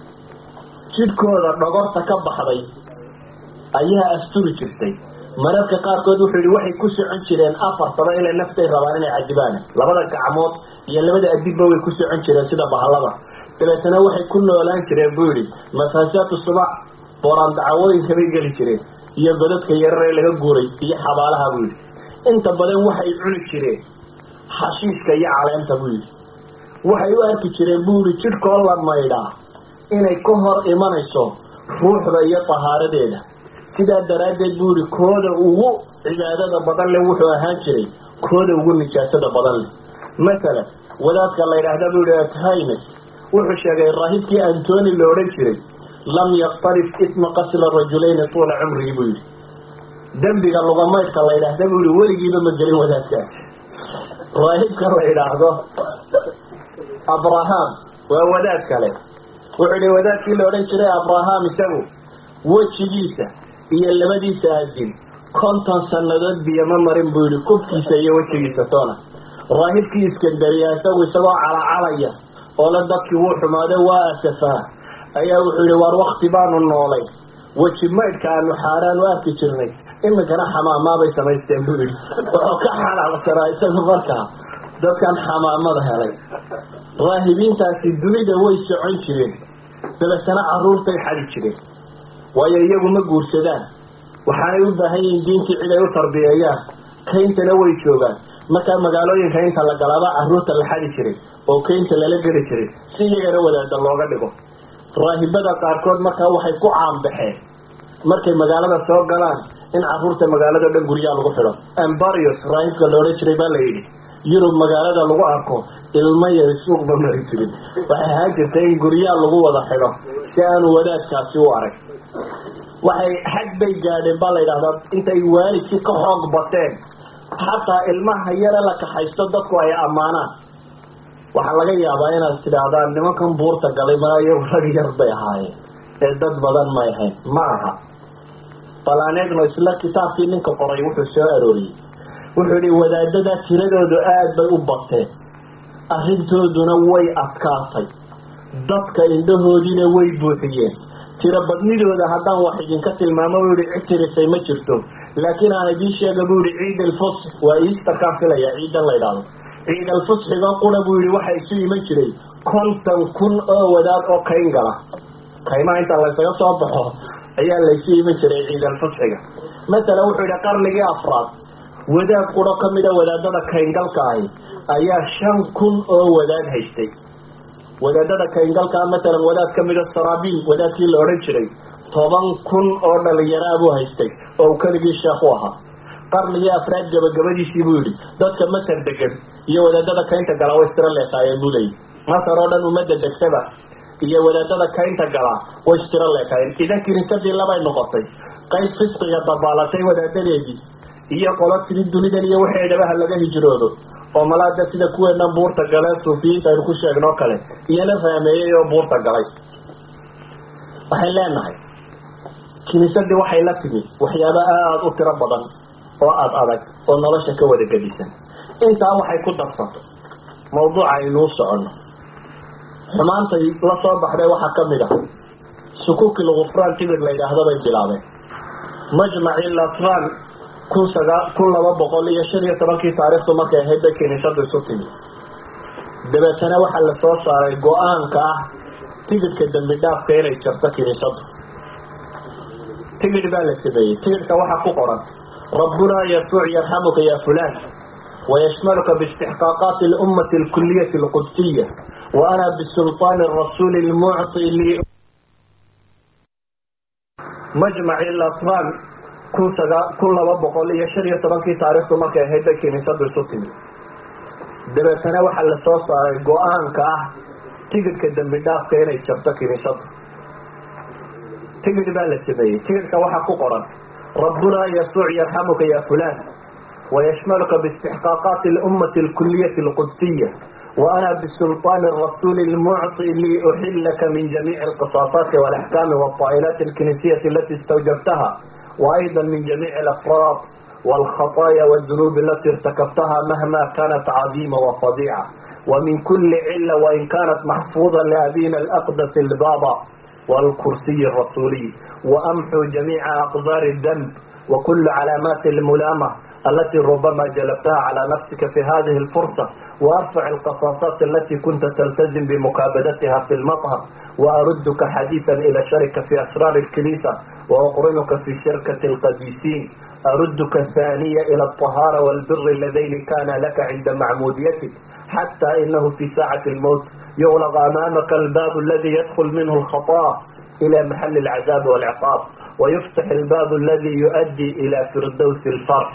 jidhkooda dhogorta ka baxday ayaa asturi jirtay mararka qaarkood wuxuu yihi waxay ku socon jireen afar sano ilay naftay rabaan inay cadibaan labada gacmood iyo labada adibba way ku socon jireen sida bahalada dabeetana waxay ku noolaan jireen buu yihi masaajaatu subac booraan dacawooyinka bay geli jireen iyo godadka yarar ee laga guuray iyo xabaalaha buu yihi inta badan waxay cuni jireen xashiiska iyo caleenta buu yihi waxay u arki jireen buu yihi jidhkoo la maydhaa inay ka hor imanayso ruuxda iyo tahaaradeeda sidaa daraaddeed buu yihi kooda ugu cibaadada badan leh wuxuu ahaan jiray kooda ugu nijaasada badan leh masalan wadaadka la yidhaahda buu yihi athymes wuxuu sheegay raahibkii antoni la odhan jiray lam yaktarif isma qasla rajulayni tuula cumrigi buu yihi dembiga lugamaydhka la yidhaahda buu yihi weligiiba ma gelin wadaadkaas raahibka la yidhaahdo abraham waa wadaad kale wuxuu yihi wadaadkii la odhan jiray abraham isagu wejigiisa iyo labadiisa adin konton sannadood biyo ma marin buu yihi kufkiisa iyo wejigiisa toona raahibkii iskandariya isagu isagoo calacalaya oo la dadkii wuu xumaaday waa asafaa ayaa wuxuu yihi waar wakti baanu noolay weji maydhka aanu xaaraan u arki jirnay iminkana xamaamaabay samaysteen buu yihi wuxuu ka xanaaqsanaa isagu markaa dadkan xamaamada helay raahibiintaasi dunida way socon jireen dabeetana caruurtay xadi jireen waayo iyagu ma guursadaan waxaanay u baahan yihiin diintii cid ay u tarbiyeeyaan kayntana way joogaan markaa magaalooyinka inta la galaaba caruurta la xadi jiray oo kaynta lala geli jiray si iyagana wadaada looga dhigo raahibada qaarkood markaa waxay ku caanbaxeen markay magaalada soo galaan in caruurta magaalada dhan guryaha lagu xidho embarios raahibka la odhan jiray baa la yidhi yurub magaalada lagu arko ilmaya suuqba mari jirin waxay ahaan jirtay in guryaha lagu wada xidho si aanu wadaadkaasi u arag waxay xag bay gaadheen baa la yidhahdaa intay waalidkii ka xoog bateen xataa ilmaha yare la kaxaysto dadku ay ammaanaan waxaa laga yaabaa inaad tidhaahdaan nimankan buurta galay ma iyagu rag yar bay ahaayeen ee dad badan may ahayn ma aha bal aan eegno isla kitaabkii ninka qoray wuxuu soo arooriyey wuxuu yihi wadaadada tiradoodu aada bay u bateen arrintooduna way adkaatay dadka indhahoodiina way buuxiyeen tiro badnidooda haddaan wax idinka tilmaamo buu yihi cid tirisay ma jirto laakiin aan idiin sheega buu yihi ciid alfusx waa iistarkaan filaya ciidan la ydhaahdo ciid alfusxiga qura buu yihi waxa isu iman jiray konton kun oo wadaad oo kayn gala kaymaha inta laysaga soo baxo ayaa laysu iman jiray ciid alfusxiga masalan wuxuu yihi qarnigii afraad wadaad quro kamida wadaadada kayngalka ahi ayaa shan kun oo wadaad haystay wadaadada kayngalkaa matalan wadaad kamida saraabiil wadaadkii la odhan jiray toban kun oo dhalinyaraa buu haystay oo uu keligii sheekh u ahaa qarnigii afraad gabagabadiisii buu yihi dadka masar degan iyo wadaadada kaynta gala way istiro leekaayeen buu leeyahy masar oo dhan ummadda degsaba iyo wadaadada kaynta galaa way istiro leekaayeen idan kiniisadii labay noqotay qayb fisqiga dabaalatay wadaadadeedii iyo qolo tiri dunidan iyo waxay dhabaha laga hijroodo oo malaada sida kuweenan buurta gale suufiyiinta aynu ku sheegnoo kale iyana fahmeeyey oo buurta galay waxay leenahay kiniisadii waxay la timi waxyaaba aada u tiro badan oo aada adag oo nolosha ka wada gedisan intaa waxay ku darsato mawduuca aynuu soconno xumaantay la soo baxday waxaa kamid ah sukuuki lgufraan tibir la yidhaahdo bay bilaabeen majmaci latran kun sagaa kun laba boqol iyo shan iyo tobankii taariikhdu markay ahayd bay kiniisadu isu timi dabeetana waxaa la soo saaray go-aanka ah tigidhka dambi dhaafka inay jarto kiniisadu tigidh baa la sameeyey tigidhka waxaa ku qoran rabbunaa yasuuc yarxamuka ya fulan wayashmaluka biistixqaaqaati اlummati اlkuliyati اlqudsiya wa ana bisulطaani الrasuuli اlmucطi li majmaci latran kun sagaa kun laba boqol iyo shan iyo tobankii taariikhdu markay ahayd bay kiniisadu isu timi dabeetana waxaa la soo saaray go-aanka ah tigidhka dambi dhaafka inay jarto kiniisadu tigidh baa la sameeyey tigidhka waxaa ku qoran rabbunaa yasuuc yarxamuka ya fulan wayashmaluka biistixqaaqaati اlummati اlkuliyati اlqudsiya wa ana bisulطaani الrasuuli اlmucطi liuxilaka min jamiici اlqisaasaati wاlaxkaami wاطaa'ilaati اlkinisiyati alati istawjabtaha وأيضا من جميع الأفراد والخطايا والذنوب التي ارتكبتها مهما كانت عظيمة وفظيعة ومن كل علة وإن كانت محفوظة لأبينا الأقدس البابا والكرسي الرسولي وأمحو جميع أقدار الذنب وكل علامات الملامة التي ربما جلبتها على نفسك في هذه الفرصة وأرفع القصاصات التي كنت تلتزم بمكابدتها في المطهر وأردك حديثا إلى شركة في أسرار الكنيسة وأقرنك في شركة القديسين أردك ثانية إلى الطهارة والبر اللذين كان لك عند معموديتك حتى إنه في ساعة الموت يغلق أمامك الباب الذي يدخل منه الخطاء إلى محل العذاب والعقاب ويفتح الباب الذي يؤدي إلى فردوس الفرح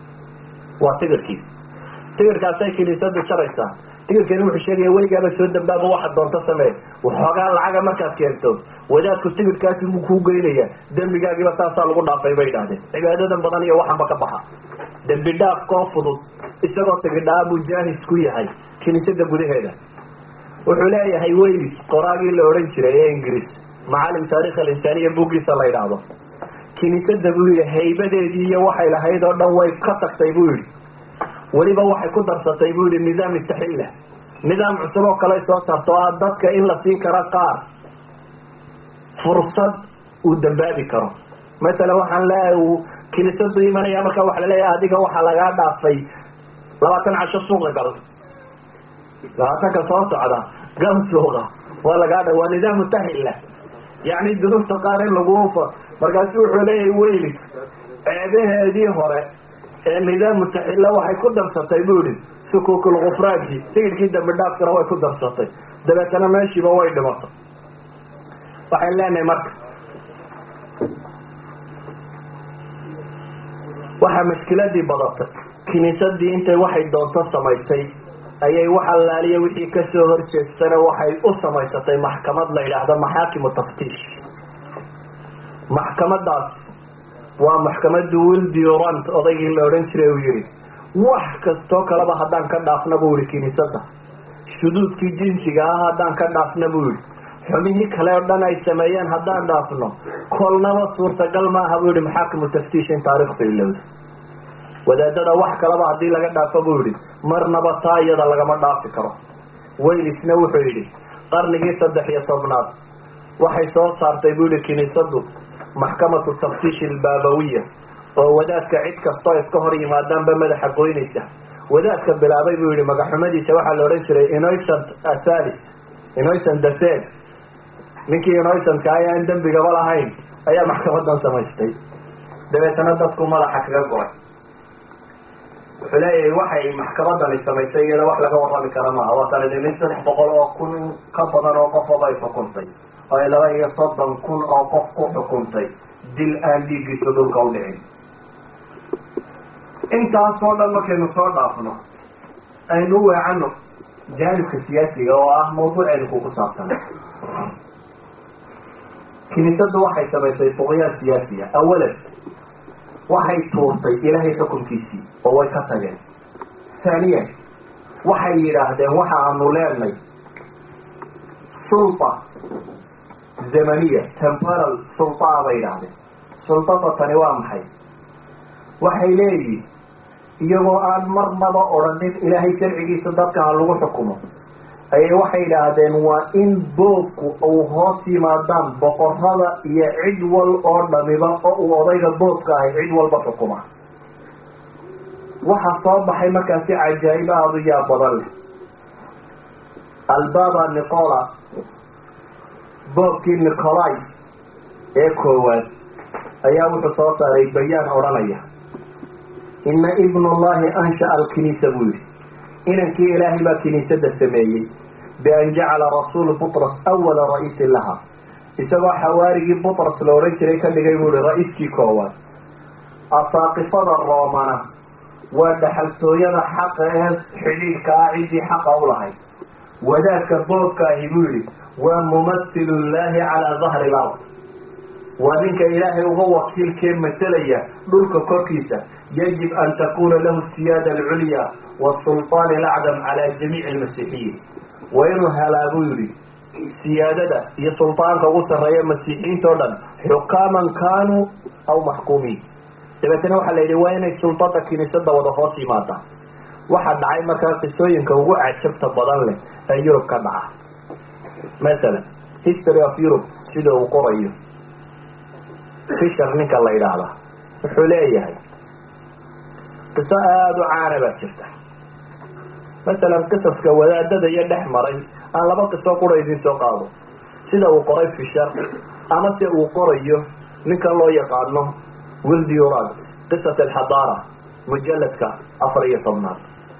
وتقركي تقركاسay kiniisadu jaraysaa tigirkani wuxuu sheegaya weligaaba soo dambaaba waxaad doonto samee waxoogaa lacaga markaad keento wadaadku tigirkaasi buu kuu geynaya dembigaagiiba saasaa lagu dhaafay bay idhahdeen cibaadadan badan iyo waxanba ka baxa dembi dhaaf koo fudud isagoo tigidhaa buu jaahis ku yahay kiniisada gudaheeda wuxuu leeyahay waylis qoraagii la odhan jiray ee ingiriis macalim taarikh alinsaaniya buuggiisa la yidhaahdo kiniisada buu yihi haybadeedii iyo waxay lahayd oo dhan way ka tagtay buu yihi weliba waxay ku darsatay buu yihi nidaam istaxilla nidaam cusub oo kale soo saarto o ah dadka in la siin karo qaar fursad uu dambaabi karo masalan waxaan leeyahay uu kiniisadu imanaya marka waxa laleeyahay adiga waxaa lagaa dhaafay labaatan casho suuqa gal labaatanka soo socda gal suuqa waa lagaa dha waa nidaam mustahilla yacni dunuubta qaar in lagufa markaasu wuxuu leeyahay weylis ceebaheedii hore ee nidaam mutaxilla waxay ku darsatay bu ihi sukukul kufraanki tigidhkii dambi dhaafkana way ku darsatay dabeetana meeshiiba way dhimatay waxaan leenahay marka waxaa mashkiladii badatay kiniisadii intay waxay doonto samaysay ayay wax allaaliya wixii kasoo horjeestana waxay u samaysatay maxkamad la yidhaahdo maxaakimu taftiish maxkamadaas waa maxkamadu wildiurant odaygii la odhan jiray uu yihi wax kastoo kaleba haddaan ka dhaafna buu yihi kiniisada shuduudkii jinsiga ah haddaan ka dhaafna buu yihi xubihii kale oo dhan ay sameeyeen haddaan dhaafno kolnaba suurtagal maaha buu yihi maxaakimu taftiish in taarikhtu ilowda wadaadada wax kaleba haddii laga dhaafo buu yihi marnaba taa iyada lagama dhaafi karo waylisna wuxuu yidhi qarnigii saddex iyo tobnaad waxay soo saartay buu yihi kiniisadu maxkamatu taftiish albaabawiya oo wadaadka cid kastoo iska hor yimaadaanba madaxa goynaysa wadaadka bilaabay buu yihi magaxumadiisa waxaa la odhan jiray innocent asalis innocent dasen ninkii innocent-ka ay aan dembigaba lahayn ayaa maxkamadan samaystay dabeetana dadku madaxa kaga goray wuxuu leeyahay waxay maxkamadani samaysay iyada wax laga warrami kara maaha waa kala nin saddex boqol oo kun ka badan oo qofoba ay xukuntay oo ay laba iyo soddon kun oo qof ku xukuntay dil aan dhiiggiisa dhulka u dhicin intaasoo dhan markaynu soo dhaafno aynu u weecano jaanibka siyaasiga oo ah mawduuceenu ku ku saabsan kiniisadu waxay samaysay fuqyaan siyaasiya awalan waxay tuurtay ilaahay xukunkiisii oo way ka tageen haaniyan waxay yidhaahdeen waxa aanu leenay sulta zamaniya temporal sultaa bay yidhaahdeen sultada tani waa maxay waxay leeyihin iyagoo aan marnaba odhanin ilaahay sharcigiisa dadka ha lagu xukumo ayay waxay yidhaahdeen waa in boobku uu hoos yimaadaan boqorada iyo cid wal oo dhamiba oo uu odayga boobka ahay cid walba xukuma waxaa soo baxay markaasi cajaa'ib aada u yaab badan leh albaba nicola boobkii nicolai ee koowaad ayaa wuxuu soo saaray bayaan odhanaya ina ibnullahi ansha'a alkiniisa buu yihi inankii ilaahay baa kiniisada sameeyey bian jacala rasuulu butras awala ra-iisin laha isagoo xawaarigii butras la odhan jiray ka dhigay buu ihi ra-iiskii koowaad asaaqifada roomana waa dhaxaltooyada xaqa ee xidhiidhka ah ciddii xaqa u lahayd wadaadka boobka ahi buu yihi waa mumathilu llahi calaa dahri lard waa ninka ilaahay uga wakiilkee masalaya dhulka korkiisa yajib an takuna lahu siyaada alculya wasulطaan alacdam cala jamiici almasiixiyiin waa inuu helaa buu yihi siyaadada iyo sulطaanka ugu sarreeya masiixiyiinta o dhan xukaaman kanuu aw maxkuumiin dabeetana waxaa la yidhi waa inay sultada kiniisada wada hoos yimaadaan waxaa dhacay markaa qisooyinka ugu cajabta badan leh ee yurub ka dhaca masalan history of europe sida uu qorayo fisher ninka la yidhaahda wuxuu leeyahay qiso aada u caana baa jirta masalan qisaska wadaadada iyo dhex maray aan laba qiso qura idin soo qaado sida uu qoray fisher ama se uu qorayo ninka loo yaqaano wildiurad qisat alxadaara mujaladka afar iyo tobnaad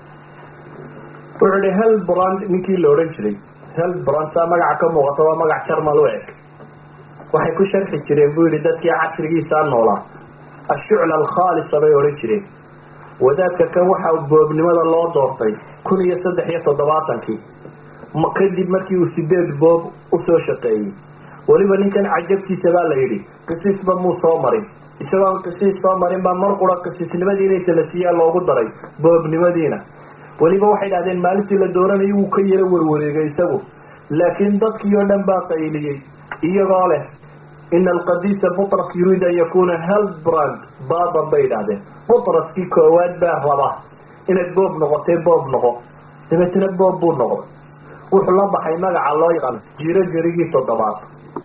wuxuu ihi helbrand ninkii la odhan jiray helbrand saa magaca ka muuqata waa magac jarmal u eg waxay ku sharxi jireen buu yihi dadkii casrigiisaa noolaa ashucla alkhaalisa bay odhan jireen wadaadka kan waxaa boobnimada loo doortay kun iyo saddex iyo toddobaatankii kadib markii uu sideed boob usoo shaqeeyey weliba ninkan cajabtiisa baa la yidhi qisiisba muu soo marin isagoon qisiis soo marin baa mar qura qisiisnimadii inay talasiyaa loogu daray boobnimadiina weliba waxay dhahdeen maalintii la dooranayay wuu ka yaro warwareegay isagu laakiin dadkii oo dhan baa qayliyey iyagoo leh ina alqadiisa butras yuriid an yakuna helbrand baban bay idhahdeen butraskii koowaad baa raba inaad boob noqotee boob noqo dabeetna boob buu noqday wuxuu la baxay magaca loo yaqaano jiro gerigii toddobaad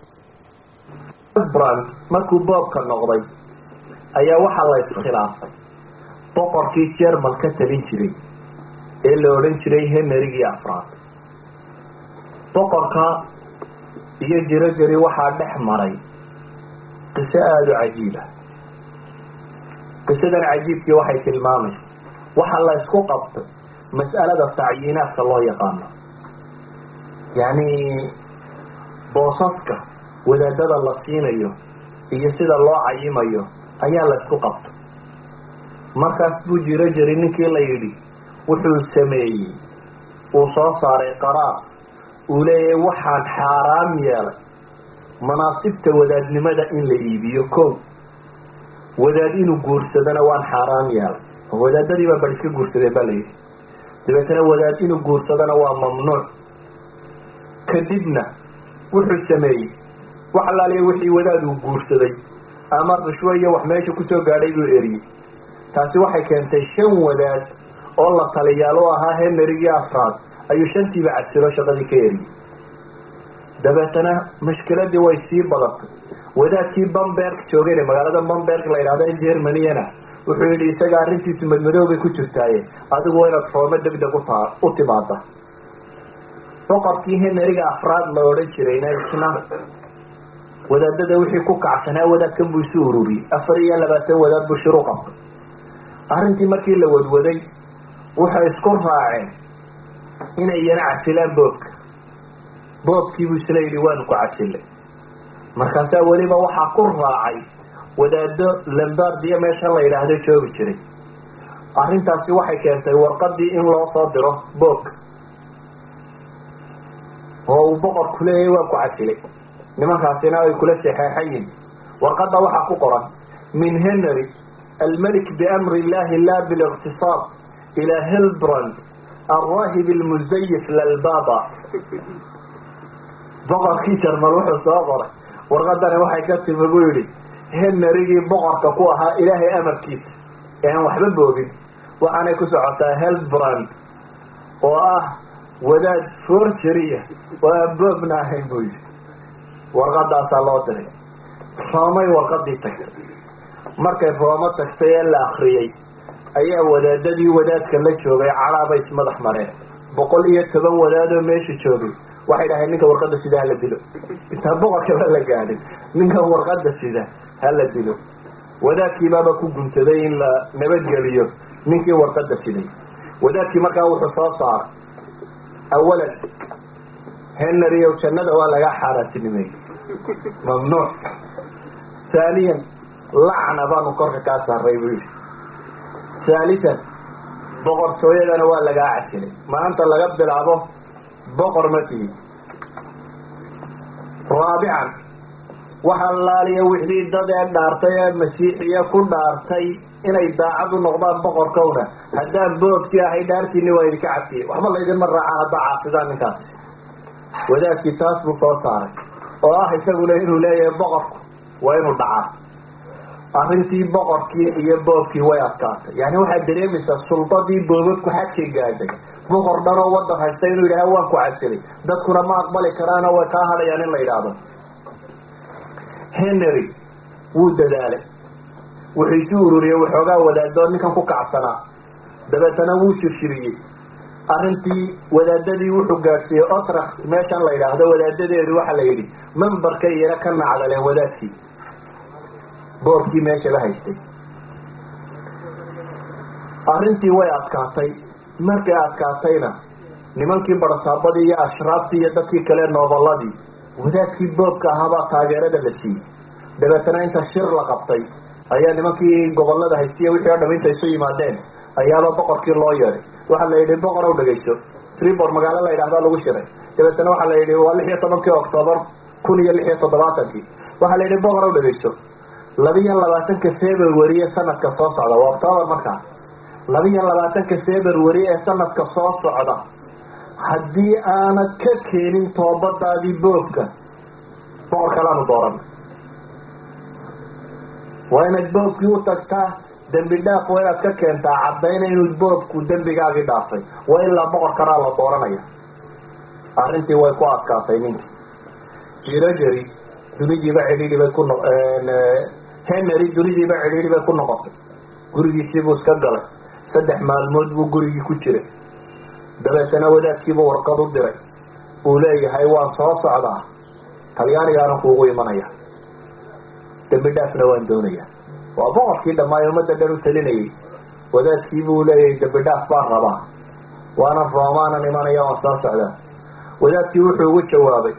helbrand markuu boobka noqday ayaa waxaa la iskhilaafay boqorkii jerman ka talin jiray ee la odhan jiray henrigii afraad boqorka iyo jiro geri waxaa dhex maray qiso aada u cajiiba qisadan cajiibkii waxay tilmaamaysa waxaa la isku qabtay mas'alada tacyiinaadka loo yaqaano yacni boosaska wadaadada la siinayo iyo sida loo cayimayo ayaa la isku qabtay markaas buu jiro jiri ninkii la yidhi wuxuu sameeyey uu soo saaray qaraar uu leeyahay waxaan xaaraam yeelay manaasibta wadaadnimada in la iibiyo ko wadaad inuu guursadana waan xaaraam yeelay oo wadaadadii baa bal iska guursadeen baa la yidhi dabeetana wadaad inuu guursadana waa mamnuuc kadibna wuxuu sameeyey wax alaaliya wixii wadaad uu guursaday ama rishwo iyo wax meesha kusoo gaadhay buu eriyey taasi waxay keentay shan wadaad oo la taliyaal u ahaa hemerigii afraad ayuu shantiiba cadsilo shaqadii ka eriyey dabeetana mashkiladii way sii badatay wadaadkii bamberg joogayna magaalada bamberg la yidhahdo in germaniyana wuxuu yidhi isaga arrintiisu madmadoobay ku jirtaaye adigu waa inaad roome degdeg utaa u timaada boqorkii heneriga afraad la odhan jirayna isna wadaadada wixii ku kacsanaa wadaadkan buu isu ururiyey afar iyo labaatan wadaad buu shiru qabtay arrintii markii la wadwaday waxay isku raaceen inay yana casilaan boobka boobkiibuu isla yidhi waanu ku casilay markaasaa weliba waxaa ku raacay wadaado lambardiya meesha la yidhaahdo joogi jiray arrintaasi waxay keentay warqadii in loo soo diro boobka oo uu boqorku leeyahay waa ku casilay nimankaasina ay kula saxeexayin warqada waxaa ku qoran min henry almelik biamri illahi la biliktisaab ila hilbrand alraahib almuzayif lalbaba boqorkii jarmal wuxuu soo qoray warqadani waxay ka timi buu yihi henrigii boqorka ku ahaa ilaahay amarkiisa ee aan waxba boobin waxaanay ku socotaa helbrand oo ah wadaad forgeria oo aan boobna ahayn buu yihi warqadaasaa loo diray roomay warqadii tagtay markay roomo tagtay ee la akriyey ayaa wadaadadii wadaadka la joogay calaabay ismadax mareen boqol iyo toban wadaadoo meesha joogay waxay dhaheen ninka warqada sida hala dilo intaa boqorkaba la gaadhin ninka warqada sida hala dilo wadaadkiibaaba ku guntaday in la nabadgeliyo ninkii warqada siday wadaadkii markaa wuxuu soo saaray awalan henry ow jannada waa laga xaaraantinimeeyey mamnuuc haaniyan lacna baanu korka kaa saaray buu yihi haalisan boqortooyadana waa lagaa casilay maanta laga bilaabo boqor ma tihi raabican waxa laaliya wixii dad ee dhaartay ee masiixiya ku dhaartay inay daacad u noqdaan boqorkowna haddaan boogti ahay dhaartiini waa idinka cafiyey waxba laydinma raacaan haddaa caasidaan ninkaas wadaadkii taas buu soo saaray oo ah isaguna inuu leeyahay boqorku waa inuu dhacaa arrintii boqorkii iyo boobkii way adkaatay yani waxaad dareemaysaa suldadii boobabku xadkay gaadhay boqor dhan oo wadan haysta inuu yidhaha waan ku casilay dadkuna ma aqbali karaano way kaa hadhayaan in la yidhaahdo henry wuu dadaalay wuxuu isu ururiyey waxoogaa wadaadoo ninkan ku kacsanaa dabeetana wuu shirshiriyey arrintii wadaadadii wuxuu gaadhsiiyey otrax meeshan la yidhaahdo wadaadadeedu waxa la yidhi membarka iyana ka nacdaleen wadaadkii boorkii meeshaba haystay arrintii way adkaatay markay adkaatayna nimankii barasaabadii iyo ashraaftii iyo dadkii kale noobaladii wadaadkii boobka ahaabaa taageerada la siiyey dabeetana inta shir la qabtay ayaa nimankii gobolada haystiya wixii o dham inta isu yimaadeen ayaaba boqorkii loo yeeday waxaa la yidhi boqor ow dhegayso tribor magaalo la yidhahda lagu shiray dabeetana waxaa la yidhi waa lix iyo tobankii octoobar kun iyo lix iyo toddobaatankii waxaa la yidhi boqor ow dhegayso labiyo labaatanka february ee sanadka soo socda waa octoobar markaa labiyo labaatanka february ee sanadka soo socda haddii aanad ka keenin toobadaadii boobka boqor kalaanu dooran waa inaad boobkii u tagtaa dembi dhaaf waa inaad ka keentaa caddayna inuu boobku dembigaagii dhaafay waa ilaa boqor kalaa la dooranaya arrintii way ku adkaatay ninkii jirojeri dunidiiba cidhiidhi bay ku no henry dunidiiba cidhiidhi bay ku noqotay gurigiisii buu iska galay saddex maalmood buu gurigii ku jiray dabeetana wadaadkiiba warqad u diray uu leeyahay waan soo socdaa talyaanigaana kuugu imanaya dembi dhaafna waan doonaya waa boqorkii dhammaayo ummadda dhan u talinayay wadaadkii buu leeyahay dembi dhaaf baan rabaa waana roomaanan imanaya waan soo socdaa wadaadkii wuxuu ugu jawaabay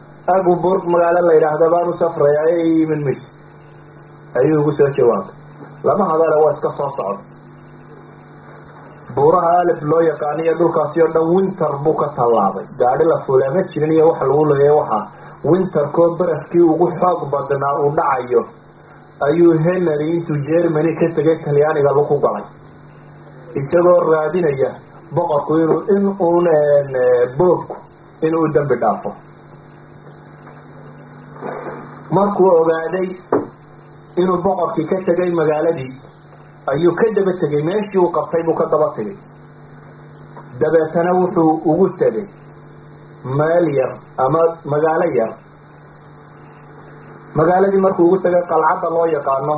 aguburg magaalo la yidhaahda baan u safraya ee imin mis ayuu ugu soo jawaabay lama hadale waa iska soo socda buuraha alif loo yaqaano iyo dhulkaasi oo dhan winter buu ka tallaabay gaadhi la fuulaa ma jirin iyo waxa lagu leeyahy waxa winterkoo baraskii ugu xoog badnaa uu dhacayo ayuu henry intuu germany ka tegay talyaaniga lagu galay isagoo raadinaya boqorku inuu in uun boobku inuu dambi dhaafo markuu ogaaday inuu boqorkii ka tegay magaaladii ayuu ka daba tegay meeshii uu qabtay buu ka daba tegay dabeetana wuxuu ugu tegay meel yar ama magaalo yar magaaladii markuu ugu tegay qalcadda loo yaqaano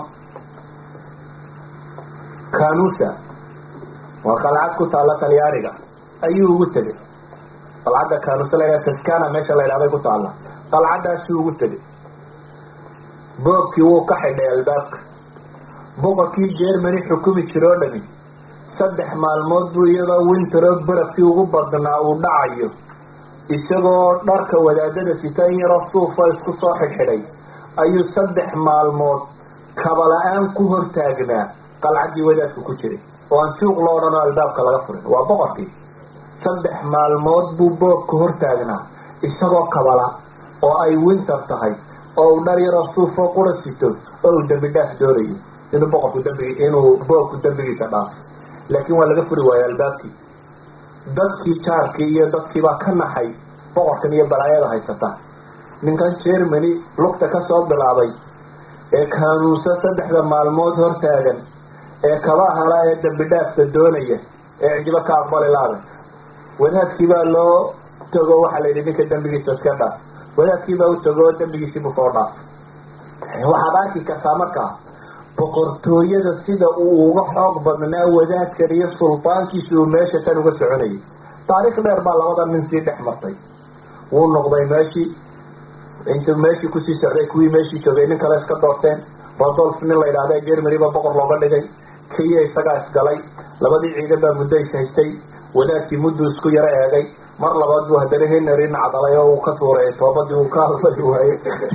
kanusa waa qalcad ku taalla talyaaniga ayuu ugu tegay qalcadda kanusa la ydhaha taskana meesha la ydhahday ku taalla qalcaddaasuu ugu tegay boobkii wuu ka xidhay albaabka boqorkii germany xukumi jiro o dhami saddex maalmood buu iyadoo winteroo barafkii ugu badnaa uu dhacayo isagoo dharka wadaadada sita in yaroo suufa isku soo xidhxidhay ayuu saddex maalmood kaba-la-aan ku hortaagnaa qalcaddii wadaadku ku jiray oo aan suuq loo odhan oo albaabka laga furin waa boqorkii saddex maalmood buu boobka hortaagnaa isagoo kabala oo ay winter tahay oo uu dhar yaroo suufoo qura sito oo uu dembi dhaaf doonayo inuu boqorku dambigi inuu boobku dembigiisa dhaafo laakiin waa laga furi waayo albaabkii dadkii jaarkii iyo dadkiibaa ka naxay boqorkan iyo balaayada haysata ninkan germany lugta ka soo bilaabay ee kaanuusa saddexda maalmood hortaagan ee kaba hala ee dambi dhaafka doonaya ee cijibo ka aqbali laada wadaadkii baa loo tago waxaa la yidhi ninka dembigiisa iska dhaaf wadaadkii baa u tago dembigiisiibuu soo dhaaf waxaad arki kartaa markaa boqortooyada sida uu uga xoog badnaa wadaadkan iyo sultaankiisa uu meesha tan uga soconayay taariikh dheer baa labada nin sii dhex martay wuu noqday meeshii intuu meeshii kusii socday kuwii meeshii joogay nin kale iska doorteen rodolf nin la yidhahda germany baa boqor looga dhigay kiya isagaa isgalay labadii ciidan baa muddo is haystay wadaadkii mudduu isku yaro eegay mar labaad buu haddana henary nacdalay oo uu ka tuuray toobadii uu ka hadlay waaye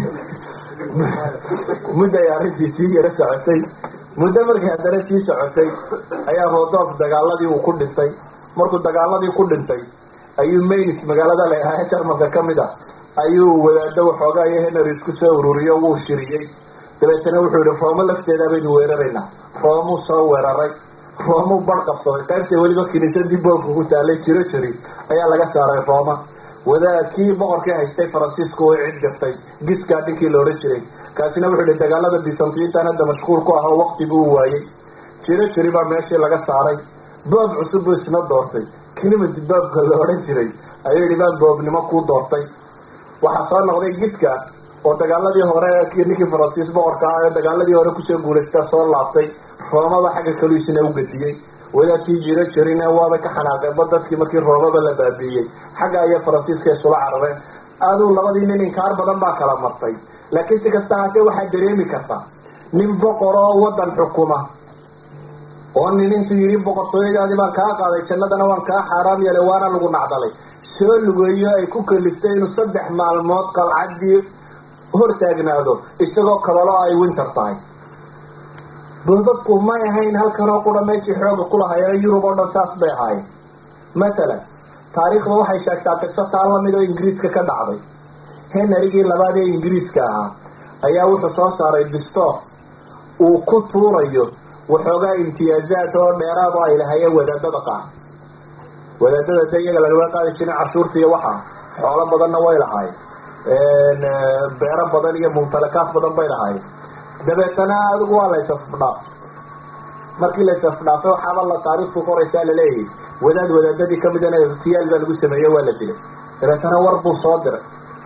muddo ay arrintii sii yaro socotay muddo markii haddana sii socotay ayaa rodolf dagaaladii uu ku dhintay markuu dagaaladii ku dhintay ayuu maynis magaalada la ahaa jarmalka kamid ah ayuu wadaado waxoogaa iyo henary isku soo ururiyo wuu shiriyey dabeetana wuxuu yihi roomo lafteeda baynu weeraraynaa roomuu soo weeraray roomuu bar qabsaday qaybta weliba kiniisadii boobka ku taalay jiro jiri ayaa laga saaray rooma wadaad kii boqorkii haystay faransiisku way cid gaftay giskaa dhinkii la odhan jiray kaasina wuxuu yihi dagaalada bisantiyiintan hadda mashquul ku ah oo wakti buu waayey jiro jiri baa meeshii laga saaray boob cusub buu isna doortay kilimati boobka la odhan jiray ayuu yihi baan boobnimo kuu doortay waxaa soo noqday giska oo dagaaladii hore ninkii faransiis boqorka ah ee dagaaladii hore kusoo guulaystaa soo laabtay roomaba xagga kalu isna ugadiyey wadaadkii jiro jirine waaba ka xanaaqeenba dadkii markii roomaba la baabiiyey xagga iyo faransiiska isula carareen aduu labadii nin inkaar badan baa kala martay laakiin si kasta haatee waxaad dareemi kartaa nin boqor oo wadan xukuma oo nin intuu yidhi boqortooyadaadii baan kaa qaaday jannadana waan kaa xaaraam yeelay waana lagu nacdalay soo lugeeyo ay ku kaliftay inuu saddex maalmood qalcaddii hortaagnaado isagoo kabalo ay winter tahay boobabku may ahayn halkanoo qura meeshii xooga kulahayeeno yurub oo dhan saas bay ahaayeen mathalan taariikhda waxay sheegtaa qiso taa lamid oo ingiriiska ka dhacday henarygii labaad ee ingiriiska ahaa ayaa wuxuu soo saaray distoor uu ku tuurayo waxoogaa imtiyaazaad oo dheeraad oo ay lahayeen wadaadada qaar wadaadada de iyaga lagama qaadi jirin cashuurta iyo waxa xoolo badanna way lahaayeen beero badan iyo mumtalakaad badan bay lahaayeen dabeetana adigu waa laysafdhaaf markii laysafdhaafay waxaaba la taariikhtu qoraysaa laleeyahay wadaad wadaadadii kamidana irtiyaal baa lagu sameeye waa la dilay dabeetana war buu soo diray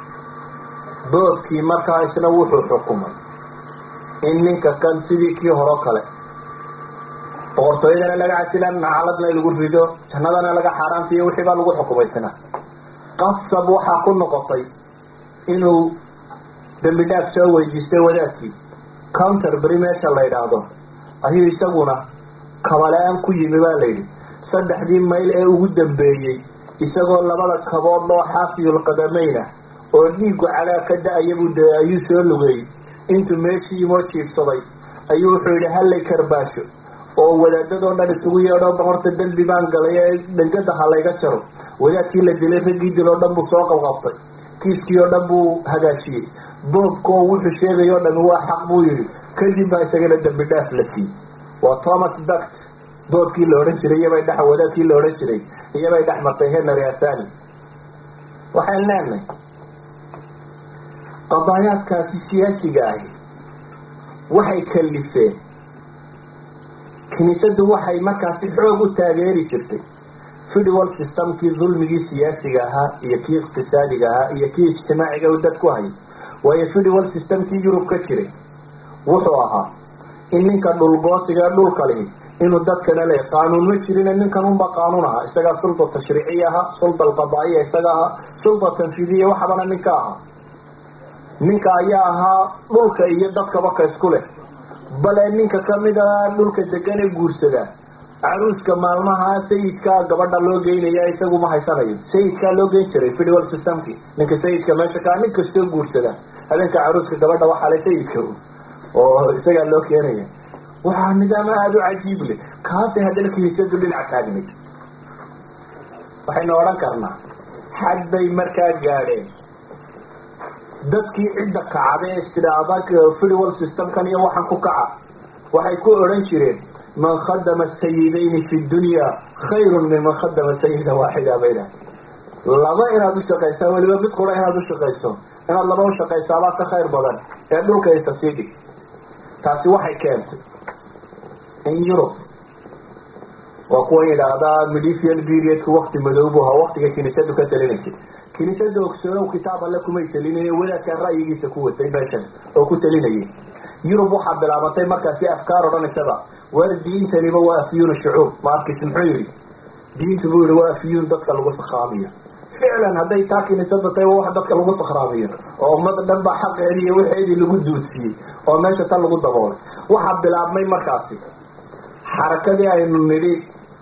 boobkii markaa isna wuxuu xukumay in ninka kan sidii kii horo kale boqortooyadana laga casilan nacaladna lagu rido jannadana laga xaaraantiyo wixii baa lagu xukumaysana qasab waxaa ku noqotay inuu dambi dhaaf soo weydiistay wadaadkii counterbury meesha la yidhaahdo ayuu isaguna kabala-aan ku yimi baa layidhi saddexdii mayl ee ugu dambeeyey isagoo labada kabood oo xaafiyul qadamayna oo dhiigu calaa ka da-aya buu de ayuu soo lugeeyey intuu meeshii imoo jiifsaday ayuu wuxuu yidhi hallay karbaasho oo wadaadadoo dhan isugu yeedho horta dembi baan galay ee dhangada ha layga jaro wadaadkii la dilay raggii dil oo dhan buu soo qabqabtay kiiskii oo dhan buu hagaajiyey boobkoo wuxuu sheegay o dhami waa xaq buu yihi kadib baa isagana dembi dhaaf la siiyey waa thomas duct boobkii la odhan jiray iyabay dhex wadaadkii la odhan jiray iyabay dhex martay henry asani waxaan leenahay qadaayaadkaasi siyaasiga ahi waxay kalifeen kiniisaddu waxay markaasi xoog u taageeri jirtay federal systemkii dulmigii siyaasiga ahaa iyo kii iqtisaadiga ahaa iyo kii ijtimaaciga u dad ku hayay waayo federal systemkii yurub ka jiray wuxuu ahaa in ninka dhulgoosiga dhulka lihi inuu dadkana le qaanuun ma jirin ninkan unba qaanuun ahaa isagaa sulda tashriiciya ahaa sulda alqadaa'iya isaga ahaa sulda tanfiidiya waxbana ninka ahaa ninka ayaa ahaa dhulka iyo dadkaba ka isku leh bale ninka kamida dhulka degan ee guursada caruuska maalmaha sayidkaa gabadha loo geynaya isagu ma haysanayo sayidkaa loo geyn jiray federal systemki ninka sayidka meesha kaa nin kastoo guursada habeenka caruuska gabadha waxaa le sayidka oo isagaa loo keenaya waxaa nidaam aada u cajiib leh kaasay haddana kiniisadu dhinac taagnayd waxaynu odhan karnaa xad bay markaa gaadheen dadkii cidda kacda ee istidhaada federal systemkan iyo waxaan ku kaca waxay ku odhan jireen man khadama sayidayni fi dunya khayrun min man khadama sayida waaxida bayda laba inaad ushaqaysaa weliba mid qura inaad ushaqayso inaad laba ushaqaysaabaa ka khayr badan ee dhulka isa sii dhig taasi waxay keentay in yurub waa kuwa yidhaahdaa medieval periodku wakti madoobu ahaa waktiga kiniisadu ka talinaysay kiniisada ogsoonow kitaab alle kumay talinaye wadaadkaa ra'yigiisa ku watay beshan oo ku talinayay yurub waxaa bilaabatay markaasi afkaar odhanaysaba war diintaniba waa afyuun shucuub markis muxuu yihi diintu buu yihi waa afyuun dadka lagu sakraamiyo ficlan hadday taa kiniisada tahay waa wax dadka lagu sakraamiyo oo ummada dhan baa xaqeedii iyo waxeedii lagu duudsiiyey oo meesha tan lagu daboolay waxaa bilaabmay markaasi xarakadii aynu nidhi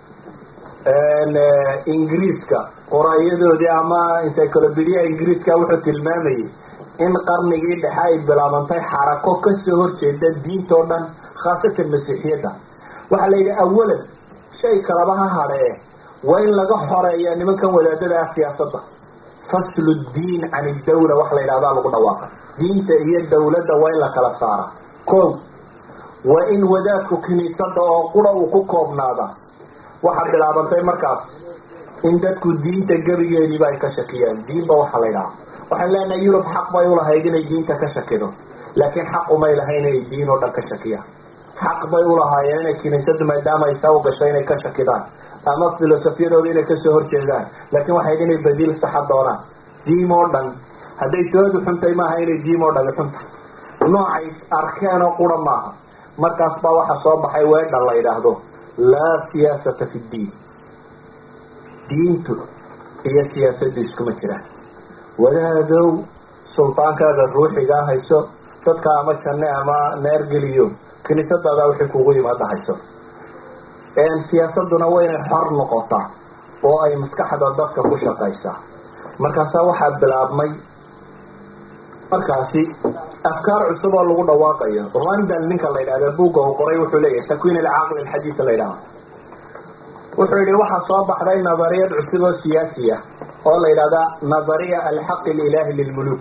ingiriiska qoraayadoodii ama encyclopedia ingiriiska wuxuu tilmaamayay in qarnigii dhexe ay bilaabantay xarako kasoo horjeeda diintao dhan khaasatan masiixiyadda waxaa la yidhi awalan shay kalaba ha hadhee waa in laga xoreeya nimankan wadaadada ah siyaasadda faslu diin can idawla wax la yidhahdaa lagu dhawaaqa diinta iyo dawladda waa in la kala saara ko waa in wadaadku kiniisada oo qura uu ku koobnaada waxaa bilaabantay markaas in dadku diinta gebigeediiba ay ka shakiyaan diinba waxa la ydhaha waxaan leenahay yurub xaq bay ulahayd inay diinta ka shakido laakiin xaq umay lahayn inay diin oo dhan ka shakiyaan xaq bay ulahaayeen inay kiniisadu maadaama ay saa u gasho inay ka shakidaan ama filosofiyadooda inay kasoo horjeedaan laakiin waxayd inay badiil saxa doonaan diim oo dhan hadday toodu xuntay maaha inay diim oo dhani xunta noocay arkeen oo qura maaha markaas baa waxaa soo baxay weedha la yidhaahdo laa siyaasata fi ddiin diintu iyo siyaasaddu iskuma jiraan wadaadow sultaankaaga ruuxigaa hayso dadka ama janne ama neergeliyo kiniisadaada wixii kugu yimaada hayso siyaasaduna waa inay xor noqotaa oo ay maskaxda dadka ku shaqaysaa markaasaa waxaa bilaabmay markaasi afkaar cusub oo lagu dhawaaqayo randal ninka la yidhahda buugga uu qoray wuxuu leeyahay takwiin alcaaqil alxadiis la yidhaha wuxuu yihi waxaa soo baxday nadariyad cusub oo siyaasi ah oo la yidhahda nadariya alxaqi lilahi lilmuluk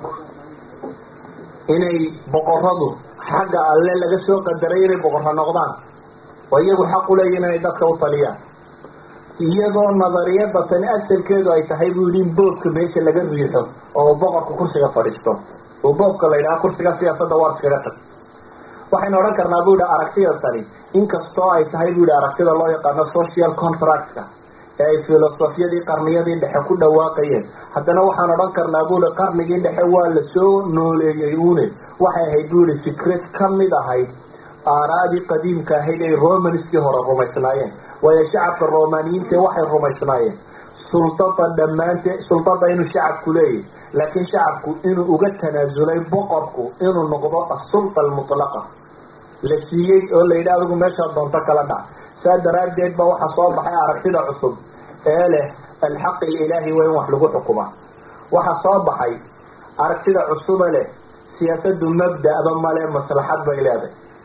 inay boqoradu xagga alle laga soo qadaray inay boqorro noqdaan oo iyagu xaq uleeyihin inay dadka u taliyaan iyadoo nadariyada tani asalkeedu ay tahay buu yihi in boobka meesha laga riixo oo boqorka kursiga fadhiisto oo boobka la yidhaha kursiga siyaasadda waar iskaga tag waxaynu odhan karnaa bu yihi aragtida tani inkastoo ay tahay bu yihi aragtida loo yaqaano social contractka ee ay filosofiyadii qarniyadii dhexe ku dhawaaqayeen haddana waxaan odhan karnaa bu yihi qarnigii dhexe waa lasoo nooleeyey une waxay ahayd bu yihi fikrad kamid ahayd aaraadii qadiimka ahayd ay romanskii hore rumaysnaayeen waayo shacabka romaniyiinta waxay rumaysnaayeen sultada dhammaante sultada inuu shacabku leeyahy laakiin shacabku inuu uga tanaasulay boqorku inuu noqdo asulta almutlaqa la siiyey oo la yidhi adigu meeshaa doonto kala dhac saa daraaddeed ba waxaa soo baxay aragtida cusub ee leh alxaq ililaahi waa in wax lagu xukumaa waxaa soo baxay aragtida cusuba leh siyaasadu mabda'ba male maslaxad bay leedahay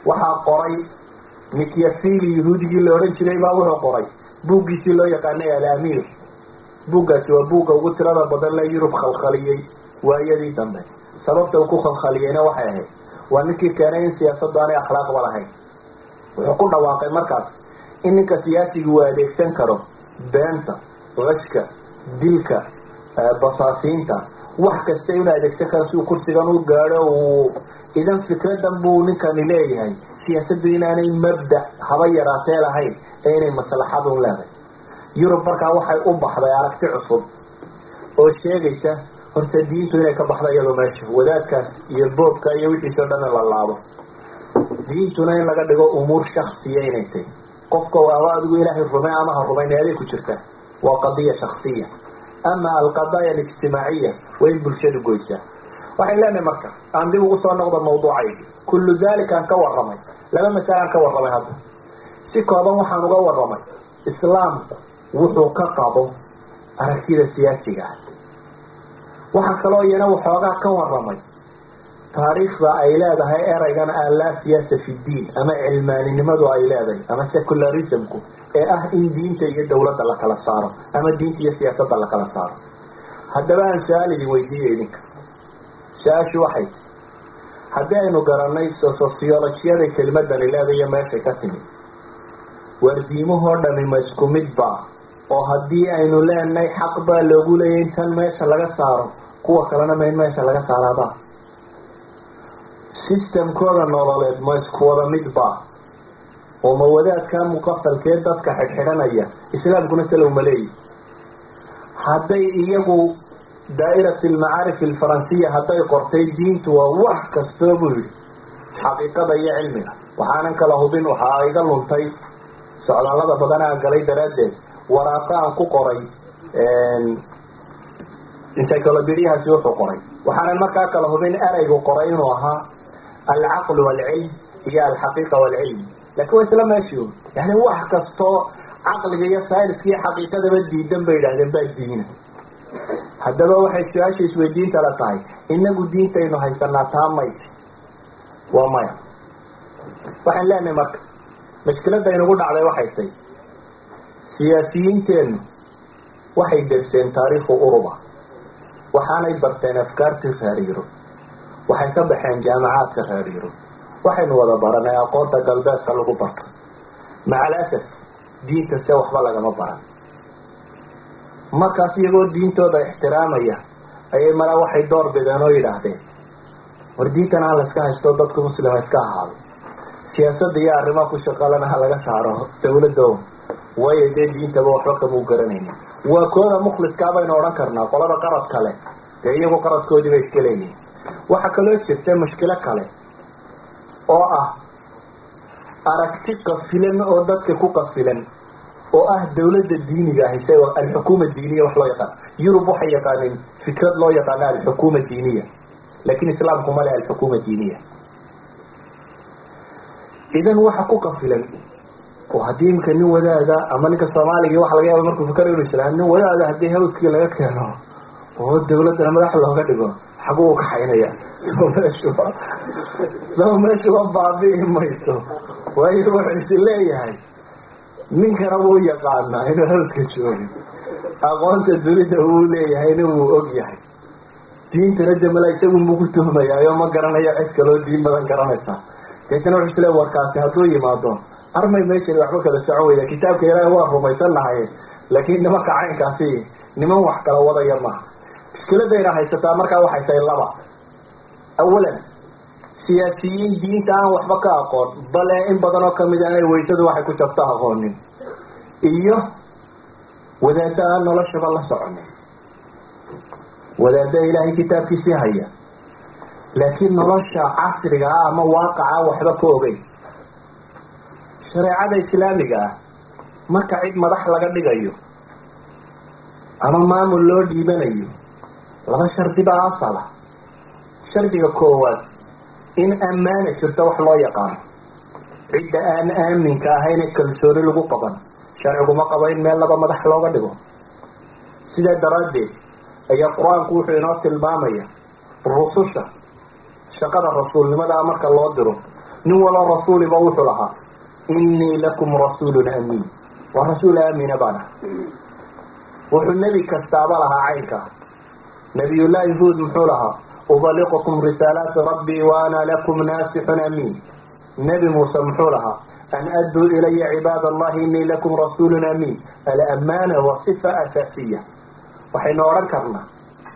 waxaa qoray mikyafili yahuudigii la odhan jiray baa wuxuu qoray buuggiisii loo yaqaanay alamiir buuggaasi waa buugga ugu tirada badan le yurub khalkhaliyey waayadii dambe sababta uu ku khalkhaliyeyna waxay ahayd waa ninkii keenay in siyaasadu aanay akhlaaqba lahayn wuxuu ku dhawaaqay markaas in ninka siyaasiga uu adeegsan karo beenta qashka dilka basaasiinta wax kasta inuu adeegsan karo si uu kursigan u gaadho uu idan fikradan buu ninkani leeyahay siyaasaddu inaanay mabda haba yaraatee lahayn ee inay maslaxadun leedahay yurub markaa waxay u baxday aragti cusub oo sheegaysa horta diintu inay ka baxdo iyadoo meesha wadaadkaas iyo boobka iyo wixiisao dhan in la laabo diintuna in laga dhigo umuur shaksiya inay tahy qofka aba adigu ilaahay rumey ama ha rumayn eeday ku jirta waa qadiya shaksiya ama alqadaaya alijtimaaciya waa in bulshadu goysaa waxay leenahay marka aan dib ugu soo noqdo mawduucaygi kullu dalika aan ka warramay laba masale aan ka warramay hadda si kooban waxaan uga warramay islaamku wuxuu ka qabo aragtida siyaasiga ah waxaa kaloo iyana waxoogaa ka warramay taariikhda ay leedahay ereygan alaa siyaasa fi diin ama cilmaaninimadu ay leedahay ama secularismku ee ah in diinta iyo dawladda la kala saaro ama diinta iyo siyaasadda la kala saaro haddaba aan su-aal idin weydiiya idinka su-aashu waxay haddii aynu garanay sociologiyada kelimadani leedahay iyo meeshay ka timid waardiimahoo dhami ma isku midba oo haddii aynu leenahay xaq baa loogu leeyay in tan meesha laga saaro kuwa kalena ma in meesha laga saaraaba systemkooda nololeed ma isku wada midba oo ma wadaadkaa muqafalkee dadka xidhxidhanaya islaamkuna salow ma leeyi hadday iyagu daa'irat almacaarif alfaransiya hadday qortay diintu waa wax kastoo buu yihi xaqiiqada iyo cilmiga waxaanan kala hubin waxaa iga luntay socdaallada badan aan galay daraaddeed waraaqo aan ku qoray encyclopediahaasi wuxuu qoray waxaanan markaa kala hubin ereygu qoray inuu ahaa alcaql waalcilm iyo alxaqiiqa waalcilm lakin waa isla meeshiun yani wax kastoo caqliga iyo sayniska iyo xaqiiqadaba diidan bay yidhahdeen baa diina haddaba waxay su-aasha isweydiinta la tahay inagu diintaynu haysanaa taa mayt waa maya waxaan leenahay marka mashkilada inugu dhacday waxay tay siyaasiyiinteenu waxay derseen taariikhu uruba waxaanay barteen afkaartii reer yurub waxay ka baxeen jaamacaadka reer yurub waxaynu wada baranay aqoonta galbeedka lagu barto maca alasaf diinta se waxba lagama baran markaas iyagoo diintooda ixtiraamaya ayay mala waxay door bideen oo yidhaahdeen war diintan ha layska haysto dadku muslima iska ahaado siyaasada iyo arrimaha ku shaqalana ha laga saaro dawladdo waayo dee diintaba waxba kamau garanayni waa kooda mukhliskaa baynu odhan karnaa qolada qarad kale dee iyagu qaradkoodii bay iska leeyihin waxaa kaloo jirta mushkilo kale oo ah aragti qafilan oo dadka ku qafilan oo ah dawladda diiniga ah isaga alxukuma diiniya wax loo yaqaan yurub waxay yaqaaneen fikrad loo yaqaano alxukuma diiniya lakin islaamku male alxukuma diiniya idan waxa ku qafilan oo haddii imika nin wadaada ama ninka soomaaliga waxa laga yaaba markuu fikar inu islaan nin wadaada haddii hawskii laga keeno oo dawladdana madax looga dhigo xaguu u kaxaynaya soo meeshuba soo meeshuba baabi'i mayso waayo wuxuu isi leeyahay ninkana wuu yaqaanaa inuu hawska joogin aqoonta dunida wuu leeyahayna wuu og yahay diintana damala isagu mugu tuhmayaayo ma garanayo cid kaloo diin badan garanaysa deetana wuxuu isle warkaasi hadduu yimaado armay meeshani waxba kala socon weyda kitaabka ilaahi waa rumaysannahay laakiin nimanka caynkaasi niman wax kala wadaya maaha mushkiladayna haysataa markaa waxay tahay laba awalan siyaasiyiin diinta aan waxba ka aqoon bale in badan oo kamid aanay weysadu waxay ku jabto aqoonin iyo wadaada aan noloshaba la soconin wadaada ilaahay kitaabkiisii haya laakiin nolosha casriga ah ama waaqaca waxba ka ogeyn shareecada islaamiga ah marka cid madax laga dhigayo ama maamul loo dhiibanayo laba shardi baa asala shardiga koowaad in ammaana jirto wax loo yaqaano cidda aan aaminka ahayne kalsooni lagu qaban sharciguma qabo in meel laba madax looga dhigo sidaa daraaddeed ayaa qur-aanku wuxuu inoo tilmaamaya rususha shaqada rasuulnimadaa marka loo diro nin walo rasuuliba wuxuu lahaa innii lakum rasuulun amiin waa rasuul aamina baan ah wuxuu nebi kastaaba lahaa caynka nabiyullaahi huud muxuu lahaa ubaliqukum risaalaati rabbii wa ana lakum naasixun amiin nebi muuse muxuu lahaa an adduu ilaya cibaad allahi innii lakum rasuulun amiin alamaana waa sifa asaasiya waxaynu odhan karnaa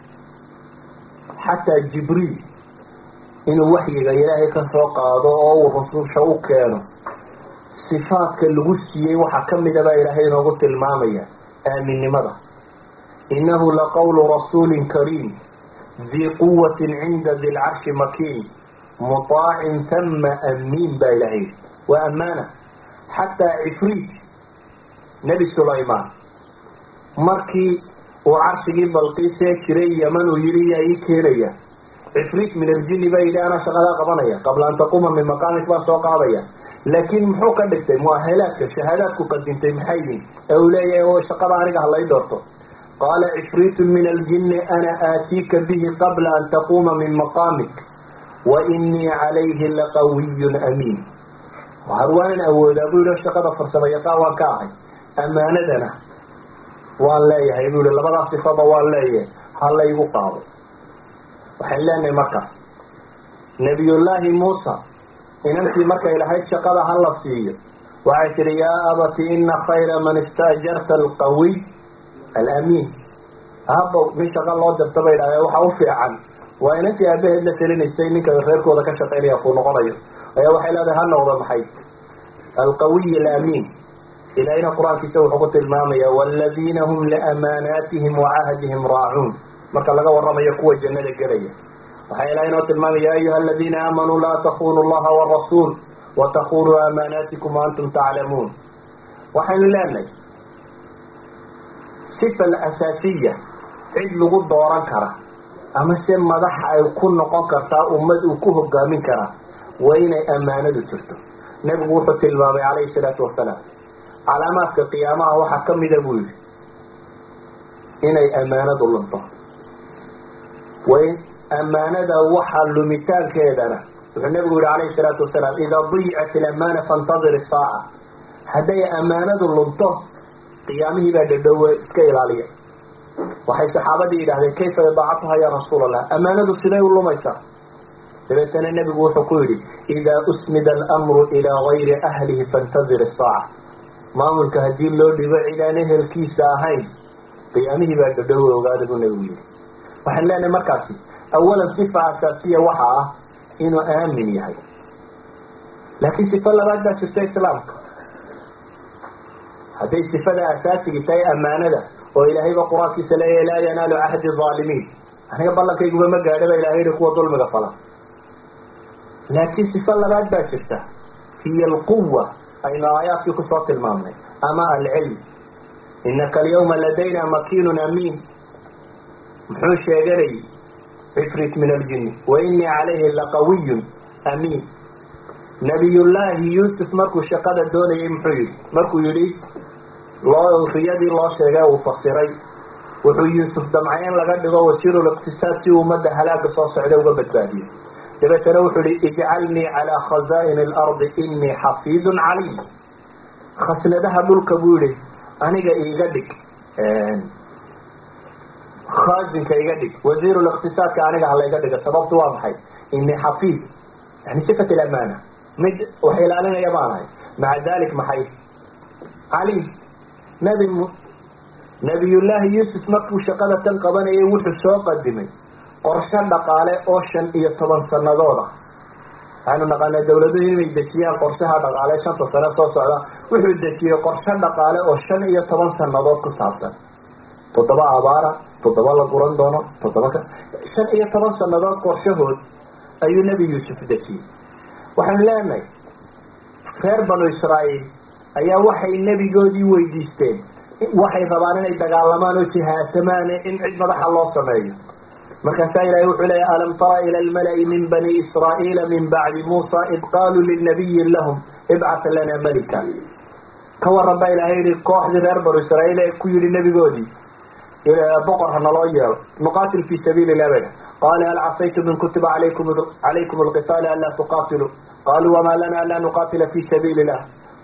xataa jibriil inuu waxyiga ilaahay ka soo qaado oo uu rususha u keeno sifaadka lagu siiyey waxaa ka mida baa ilaahay inoogu tilmaamaya aaminnimada innahu laqawlu rasuulin kariim dii quwatin cinda di lcarshi makiin mutaacin tama amiin baa ilahay waa ammaana xataa cifriit nebi sulaymaan markii uu carshigii balqiisee jiray yaman uu yihi yaa ii keenaya cifriit min aljini baa yidhi anaa shaqadaa qabanaya qabla an taquuma min maqaamik baan soo qaadaya laakiin muxuu ka dhigtay muahalaadka shahaadaadku qadintay maxay yihin ee uu leeyahay oo shaqada aniga halay doorto qaala cifriitu min aljini ana aatiika bihi qabla an taquuma min maqaamik wa inii calayhi laqawiyun amiin har waanan awoodaa buu yihi shaqada farsamo yaqaan waan ka ahay ammaanadana waan leeyahay buu yihi labadaa sifaba waan leeyahay ha laygu qaado waxaan leenahay markaas nabiyullaahi muusa inantii markay lahayd shaqada ha la siiyo waxay tihi yaa abati ina khayra man istaajarta alqawiy alamiin habow nin shaqa loo dirta bay idhahdeen waxa u fiican waa inantii aabaheed la telinaysay ninka reerkooda ka shaqaynaya kuu noqonayo ayaa waxay leedahay ha noqdo maxay alqawiy alamiin ilaahina qur-aankiisa wuxuu ku tilmaamaya waladiina hum liamaanaatihim wacahdihim raacuun marka laga waramayo kuwa jannada gelaya waxaa ilahay inoo tilmaamaya ya ayuha aladiina aamanuu laa takunu llaha warasuul watakunuu amaanaatikum waantum taclamuun waxaynu leenahay sifa alasaasiya cid lagu dooran kara ama se madax ay ku noqon kartaa ummad uu ku hogaamin karaa waa inay ammaanadu jirto nebigu wuxuu tilmaamay calayhi salaatu wasalaam calaamaadka qiyaamaha waxaa kamida buu yihi inay ammaanadu lunto way ammaanada waxa lumitaankeedana wuxuu nebigu yihi calayhi salaatu wasalaam idaa diyicat ilamaana faintadir isaaca hadday ammaanadu lunto qiyaamihii baa dhadhowe iska ilaaliya waxay saxaabadii yidhahdeen kayfa idaacatuha ya rasuul allah ammaanadu siday u lumaysaa dabeetana nebigu wuxuu ku yidhi idaa usmida alamru ilaa gayri ahlihi faintadir isaaca maamulka haddii loo dhibo cid aan ehelkiisa ahayn qiyaamihii baa dhadhowe ogaada buu nebigu yihi waxaan leenahay markaasi awalan sifa asaasiya waxa ah inuu aamin yahay laakiin sifo labaad baa jirta islaamka hadday sifada asaasigi tahay ammaanada oo ilaahayba qur-aankiisa leeyahy laa yanaalu cahdi aalimiin aniga ballankayguba ma gaadha ba ilahay yihi kuwa dulmiga fala laakiin sifo labaad baa jirta hiya alquwa aynu aayaadkii kusoo tilmaamnay ama alcilm inaka alyawma ladayna makinun amiin muxuu sheeganay cifrit min aljini wa inii calayhi laqawiyun amiin nabiyullaahi yuusuf markuu shaqada doonayay muxuu yihi markuu yihi loo riyadii loo sheegay uu fasiray wuxuu yuusuf damcay in laga dhigo wasiiruliqtisaad si ummadda halaaga soo socda uga badbaadiyo dabeetana wuxuu yihi ijcalnii calaa khazaa'ini alardi inii xafiidun calim khasnadaha dhulka buu yihi aniga iiga dhig khaazinka iga dhig wasiiruliqtisaadka aniga halayga dhiga sababtu waa maxay inii xafiid yani sifat ilamaana mid wax ilaalinaya baan ahay maca dalik maxay calim nabi nabiyullaahi yuusuf markuu shaqada tan qabanayay wuxuu soo qadimay qorsho dhaqaale oo shan iyo toban sannadood ah waxaanu naqaanaa dawladuhu inay dejiyaan qorshaha dhaqaale shanta sano soo socda wuxuu dejiyey qorsho dhaqaale oo shan iyo toban sannadood ku saabsan toddoba abaara toddoba la guran doono toddoba ka shan iyo toban sannadood qorshahood ayuu nebi yuusuf dejiyey waxaanu leenahay reer banu israa'iil ayaa waxay nebigoodii weydiisteen waxay rabaan inay dagaalamaan oo jihaasamaan in cid madaxa loo sameeyo markaasaa ilahay wuxuu leeya alam tara ila almala'i min bani israa'iila min bacdi muusa id qaaluu linabiyin lahum ibcat lana malika ka waran baa ilahay yihi kooxdii reer banu israa'iil ee ku yihi nebigoodii boqor ha naloo yeelo nuqaatil fi sabiili illah bay qala hal casaytum in kutiba alaykum calaykum alqitaal anlaa tuqatiluu qaluu wama lana anlaa nuqatila fi sabiili illah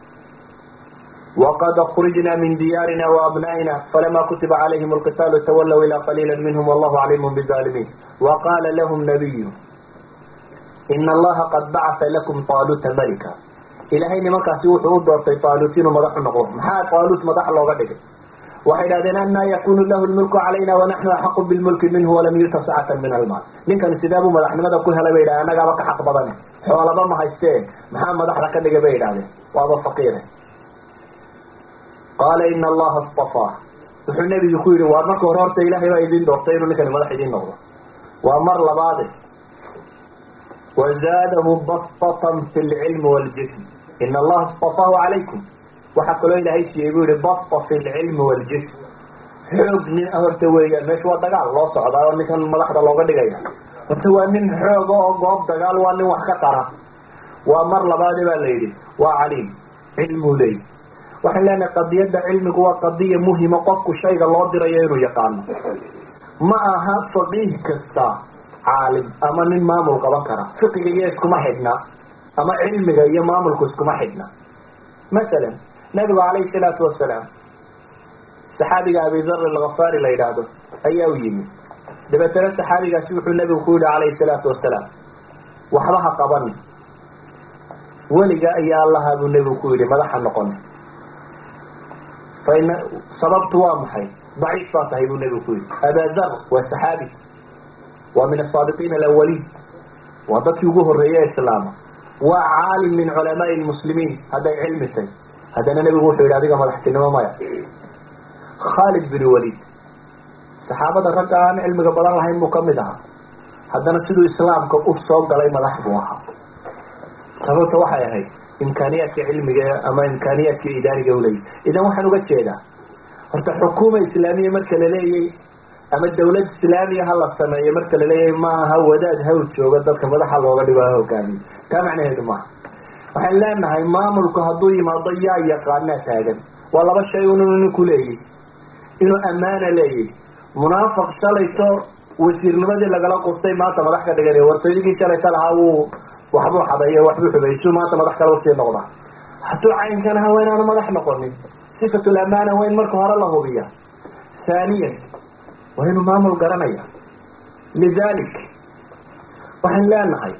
وقد خرجنا من ديارنا وأبنائنا فلما كتب عليهم القتال تولوا إلى قليلا منهم والله عليم بالظالمين وقال لهم نبي إن الله قد بعث لكم طالوت ملكا إلهي نمكاسي وحو دورتي طالوتين ومدح النقوم محا طالوت مدح الله قدك waxay idhahdeen anaa yakunu lahu lmulku calayna wanaxnu axaqu bilmulki minhu walam yuta sacatan min almaal ninkan sidaabuu madaxnimada ku helay bay yidhahdeen annagaaba ka xaq badane xoolaba ma haystee maxaa madaxda ka dhigay bay yidhahdeen waaba faqiire qaala ina allaha istafaa wuxuu nebigu ku yidhi waa marka hore horta ilaahay baa idin doortay inuu ninkani madax idin noqdo waa mar labaade wazaadahu bastatan fi lcilmi waljism ina allaha istafaahu calaykum waxaa kaloo ilaahay siiyey buu yihi basta fi lcilmi waljism xoog nin horta weeyaan meesha waa dagaal loo socdaa oo ninkan madaxda looga dhigaya horta waa nin xooga oo goob dagaal waa nin wax ka qara waa mar labaade baa la yidhi waa caliim cilmuu leey waxaan leenahay qadiyadda cilmigu waa qadiya muhima qofku shayga loo dirayo inuu yaqaano ma aha faqiih kasta caalim ama nin maamul qaban kara fiqiga iyo iskuma xidhna ama cilmiga iyo maamulku iskuma xidhna masalan nabigu calayhi salaatu wasalaam saxaabiga abidar alkhafaari la yidhaahdo ayaa u yimi dabeetana saxaabigaasi wuxuu nabigu ku yihi calayhi salaatu wasalaam waxba ha qabani weliga ayaa allaha buu nebigu ku yihi madaxa noqoni faina sababtu waa maxay daciif baa tahay buu nebigu ku yihi abadar waa saxaabi waa min asaabiqiina alawaliin waa dadkii ugu horreeyey islaama waa caalim min culamaai lmuslimiin hadday cilmi tay haddana nebigu wuxuu yidhi adiga madaxtinimo maya khaalid bin walid saxaabada ragga aan cilmiga badan lahayn buu kamid ahaa haddana siduu islaamka u soo galay madax buu ahaa sababta waxay ahayd imkaaniyaadka cilmiga ama imkaaniyaadka idaariga uleeyahy idan waxaan uga jeedaa horta xukuuma islaamiya marka laleeyay ama dawlad islaamiya ha la sameeyo marka laleeyahay ma aha wadaad hawl jooga dadka madaxa looga dhigo ha hogaamiyo taa macnaheedu maaha waxaan leenahay maamulku hadduu yimaado yaa yaqaanaa taagan waa laba shay un inuu ninku leeyahy inuu ammaana leeyahy munaafiq shalayto wasiirnimadii lagala qustay maanta madax ka dhiganay wartooyigii shalayta lahaa wuu waxbuu xadeeyo waxbuu xubaysu maanta madax kale usii noqdaa hadduu caynkan aha waa inaanu madax noqonin sifatul amaana waa in marka hore la hubiya haaniyan waa inuu maamul garanaya lidalik waxaan leenahay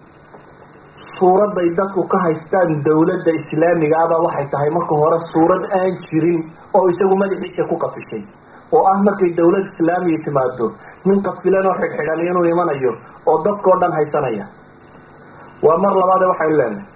suuradday dadku ka haystaan dawladda islaamiga aba waxay tahay marka hore suurad aan jirin oo isagu madaxiisa ku qafishay oo ah markay dawlad islaamiya timaado nin qafilan oo xidhxidhan inuu imanayo oo dadkao dhan haysanaya waa mar labaade waxaynu leenahay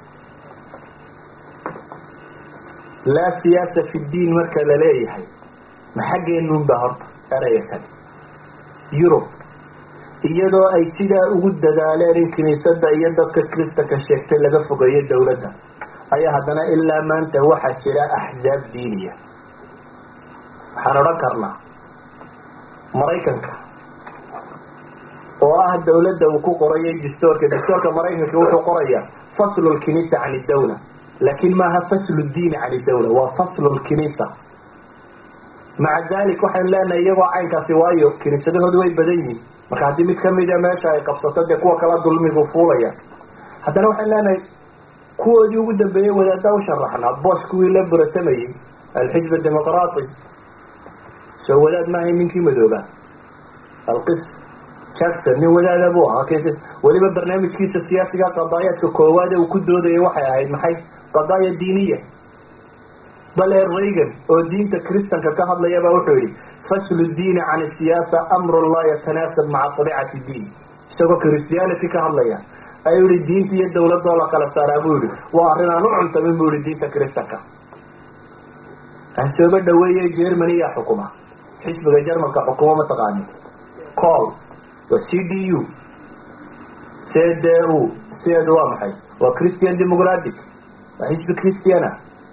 laa siyaasa fi ddiin marka la leeyahay ma xaggeenun ba horta eraya kale yurub iyadoo ay sidaa ugu dadaaleen in kiniisada iyo dadka kristanka sheegtay laga fogeeyo dawladda ayaa haddana ilaa maanta waxaa jira axzaab diiniya waxaan odhan karnaa maraykanka oo ah dawladda uu ku qorayay dastoorka dastoorka maraykanka wuxuu qoraya faslu lkinisa can idawla laakin maaha faslu diini can idawla waa faslu lkinisa maca dalik waxaynu leenahay iyagoo caynkaasi waayo kiniisadahoodu way badan yihin marka haddii mid kamida meesha ay qabsato dee kuwa kala dulmigu fuulaya haddana waxaynu leenahay kuwoodii ugu dambeeyey wadaaddaa u sharaxnaa bosh kuwii la buratamayey alxizb dimuqraati soo wadaad maahay ninkii madooba alqis jackson nin wadaada buu ahaa weliba barnaamijkiisa siyaasiga qadaayaadka koowaade uu ku doodayay waxay ahayd maxay qadaaya diiniya bale reagan oo diinta kristanka ka hadlayabaa wuxuu yihi faslu diini can siyaasa amrun laa yatanaasab maca abicati diin isagoo christianity ka hadlaya ayuu yihi diinta iyo dawladoo la kala saaraa buu yihi waa arrin aan u cuntamin bu yihi diinta kristanka hasooba dhaweeye germany yaa xukuma xisbiga jermanka xukumo mataqaani col waa c d u c d u sideedu waa maxay waa christian democratic waa xisbi christiana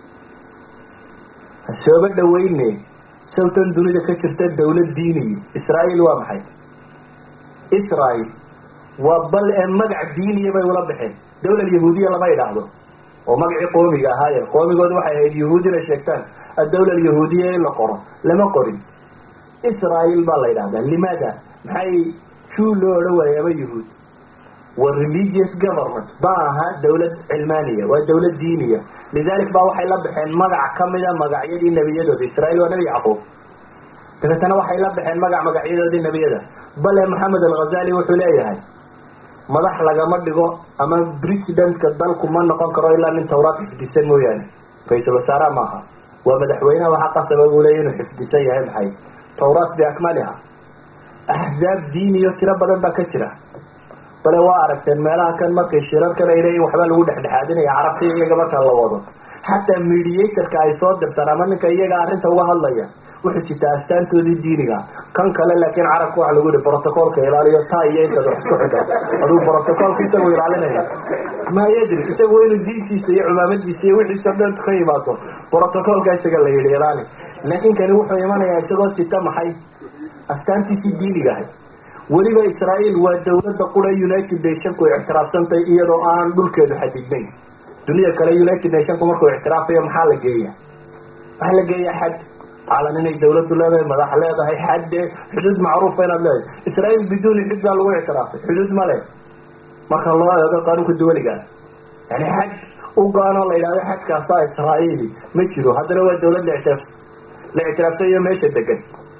hasooba dhaweyne sawtan dunida ka jirta dawlad diiniya israael waa maxay israel waa bal ee magac diiniya bay ula baxeen dawlad yahuudiya lama idhaahdo oo magacii qoomiga ahaaye qoomigooda waxay ahayd yahuud inay sheegtaan adawla alyahuudiya in la qoro lama qorin israel baa la yidhahdaa limaada maxay juu loo odhan waayo ama yahuud waa religious government ma aha dawlad cilmaaniya waa dawlad diiniya lidalik ba waxay la baxeen magac kamida magacyadii nebiyadooda israiil waa nebi yacquub dabeetana waxay la baxeen magac magacyadoodii nebiyada bale maxamed alghazali wuxuu leeyahay madax lagama dhigo ama presidentka dalku ma noqon karo ilaa nin tawraad xifdisan mooyaane ra-iisul wasaaraha maaha waa madaxweyneha waxaa qasaba buu leeya inuu xifdisan yahay maxay tawraat biakmaliha axzaab diiniyo tiro badan baa ka jira bale waa aragteen meelaha kan markay shirarkan ay leeyihin waxbaa lagu dhexdhexaadinaya carabta iyaga marka la wado xataa mediatorka ay soo dirtaan ama ninka iyaga arrinta uga hadlaya wuxuu jitaa astaantoodii diiniga kan kale laakiin carabka waxa lagu yihi brotocolka ilaaliyo taa iyo intaad wax isku xidha aduu brotocolka isagu ilaalinaya ma yadri isagu inuu diintiisa iyo cumaamadiisa iyo wixiisa dhan ka yimaado brotocolka isaga la yihi ilaali laakin kani wuxuu imanayaa isagoo sita maxay astaantiisii diiniga ahay weliba israael waa dawladda qura united nationku ictiraafsantay iyadoo aan dhulkeedu xadidnayn dunida kale united nationku markuu ictiraafayo maxaa la geeya waxaa la geeya xad calan inay dawladdu leedahay madax leedahay xadde xuduud macruufa inaad leedahay israael biduuni xud baa lagu ictiraafay xuduud ma le marka loo eego qaanuunka duwaliga yani xad u go-anoo la yidhahdo xadkaasa israaeli ma jiro haddana waa dawlad la ictiraaf la ictiraafsay iyo meesha degan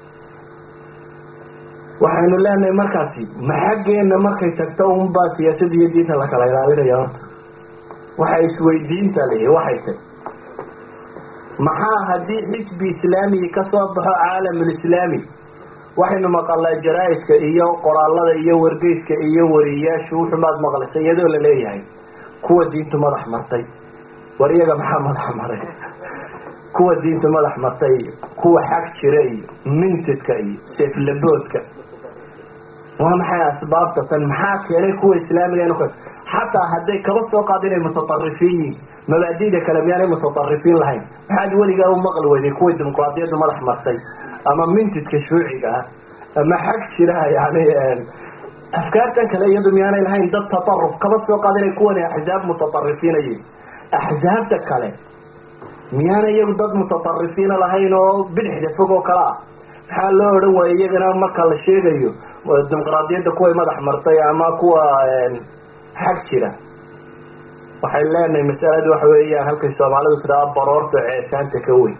waxaynu leenahay markaasi maxaggeena markay tagto unbaa siyaasada iyo diinta la kala ilaalinaya horta waxa isweydiinta lihi waxay tay maxaa haddii xisbi islaamigi kasoo baxo caalamulislaami waxaynu maqalnaa jaraa-idka iyo qoraalada iyo wargeyska iyo wariyayaashu wuxumaad maqlaysa iyadoo la leeyahay kuwa diintu madax martay war iyaga maxaa madax maray kuwa diintu madax martay iyo kuwa xag jira iyo mintidka iyo seeflaboodka waa maxay asbaabta tan maxaa keenay kuwa islaamiga inu xataa hadday kaba soo qaada inay mutaarifiin yihin mabaadida kale miyaanay mutaarifiin lahayn maxaad weligaa u maqli weyday kuwa dimuqraadiyaddu madax martay ama mintidka shuuciga ah ama xag jira yani afkaartan kale iyadu miyaanay lahayn dad taaruf kaba soo qaada inay kuwani axzaab mutaarifiinayiin axzaabta kale miyaana iyagu dad mutaarifiina lahayn oo bidixda fog oo kale ah maxaa loo odhan waaya iyagana marka la sheegayo dimuqraadiyadda kuway madax martay ama kuwa xag jira waxay leenahay masaladu waxa weeyaan halkay soomaalidu tiraa baroorta ceesaanta ka weyn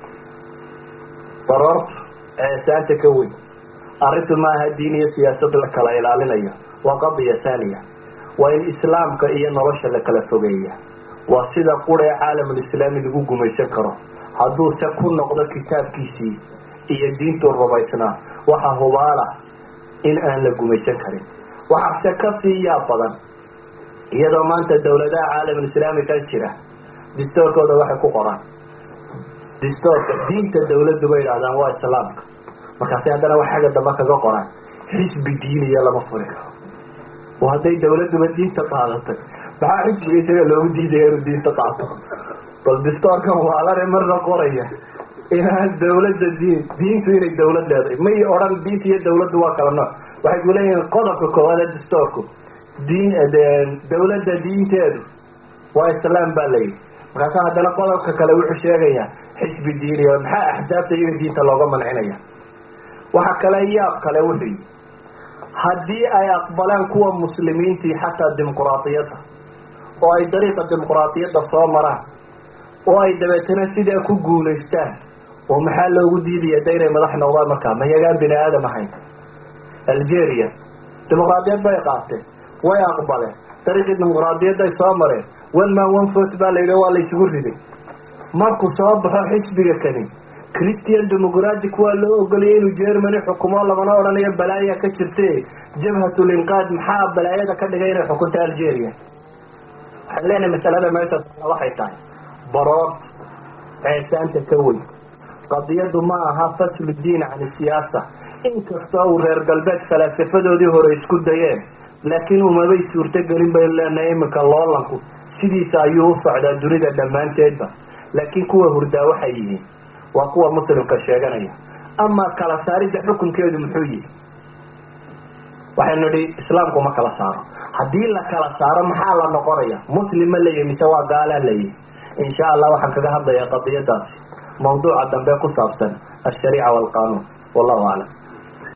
baroorta ceesaanta ka weyn arrintu maaha diin iyo siyaasad la kala ilaalinayo waa qadiya thaniya waa in islaamka iyo nolosha la kala fogeeya waa sida qura ee caalamulislaami lagu gumaysan karo hadduu se ku noqdo kitaabkiisii iyo diintuu rumaysnaa waxa hubaala in aan la gumaysan karin waxaa se kasii yaab badan iyadoo maanta dawladaha caalamulislaami ka jira distoorkooda waxay ku qoraan distoorka diinta dawladdu bay idhahdaan waa islaamka markaasi haddana wax xagga dambe kaga qoraan xisbi diiniya lama furi karo oo hadday dawladduba diinta qaadatay maxaa xisbiga isaga loogu diidaya inuu diinta qaato bal distoorkan waalane marna qoraya inaan dawladda diin diintu inay dawlad leedahay may odhan diinta iyo dawladdu waa kala nooc waxay ku leeyihiin qodobka koowaad ee distoorku diin dawladda diinteedu waa islaam baa layidhi markaasa haddana qodobka kale wuxuu sheegayaa xisbi diiniya maxaa axsaabta iyaga diinta looga mancinaya waxa kale yaab kale wuxuu yihi haddii ay aqbalaan kuwa muslimiintii xataa dimuqraadiyadda oo ay dariiqa dimuqraadiyadda soo maraan oo ay dabeetana sidaa ku guulaystaan oo maxaa loogu diidaya da inay madax noqdaan markaa mayagaan bini aadam ahayn algeria dimuqraadiyad bay qaateen way aqbaleen dariiqii dimuqraadiyadday soo mareen one man one vote baa la yidhi waa la isugu riday markuu soo baxo xisbiga kani christian democratic waa loo ogoliyay inuu germany xukumo lamana odhanayo balaaya ka jirte jabhatul inqaad maxaa balaayada ka dhigay inay xukunto algeria waxaan leenahay masalada meesha waxay tahay baroor ceesaanta ka weyn qadiyadu ma aha faslu diin can siyaasa inkastoo uu reer galbeed falaasafadoodii hore isku dayeen laakiin umabay suurtogelin baynu leenahay iminka loolanku sidiisa ayuu u socdaa dunida dhammaanteedba laakiin kuwa hurdaa waxay yihiin waa kuwa muslimka sheeganaya ama kala saaridda xukunkeedu muxuu yihi waxaynu nihi islaamku ma kala saaro haddii la kala saaro maxaa la noqonaya muslim ma leeyahi mise waa gaalaa leeyihi insha allah waxaan kaga hadlayaa qadiyadaasi mawduuca dambe ku saabsan alshariica waalqanuun wallahu aclam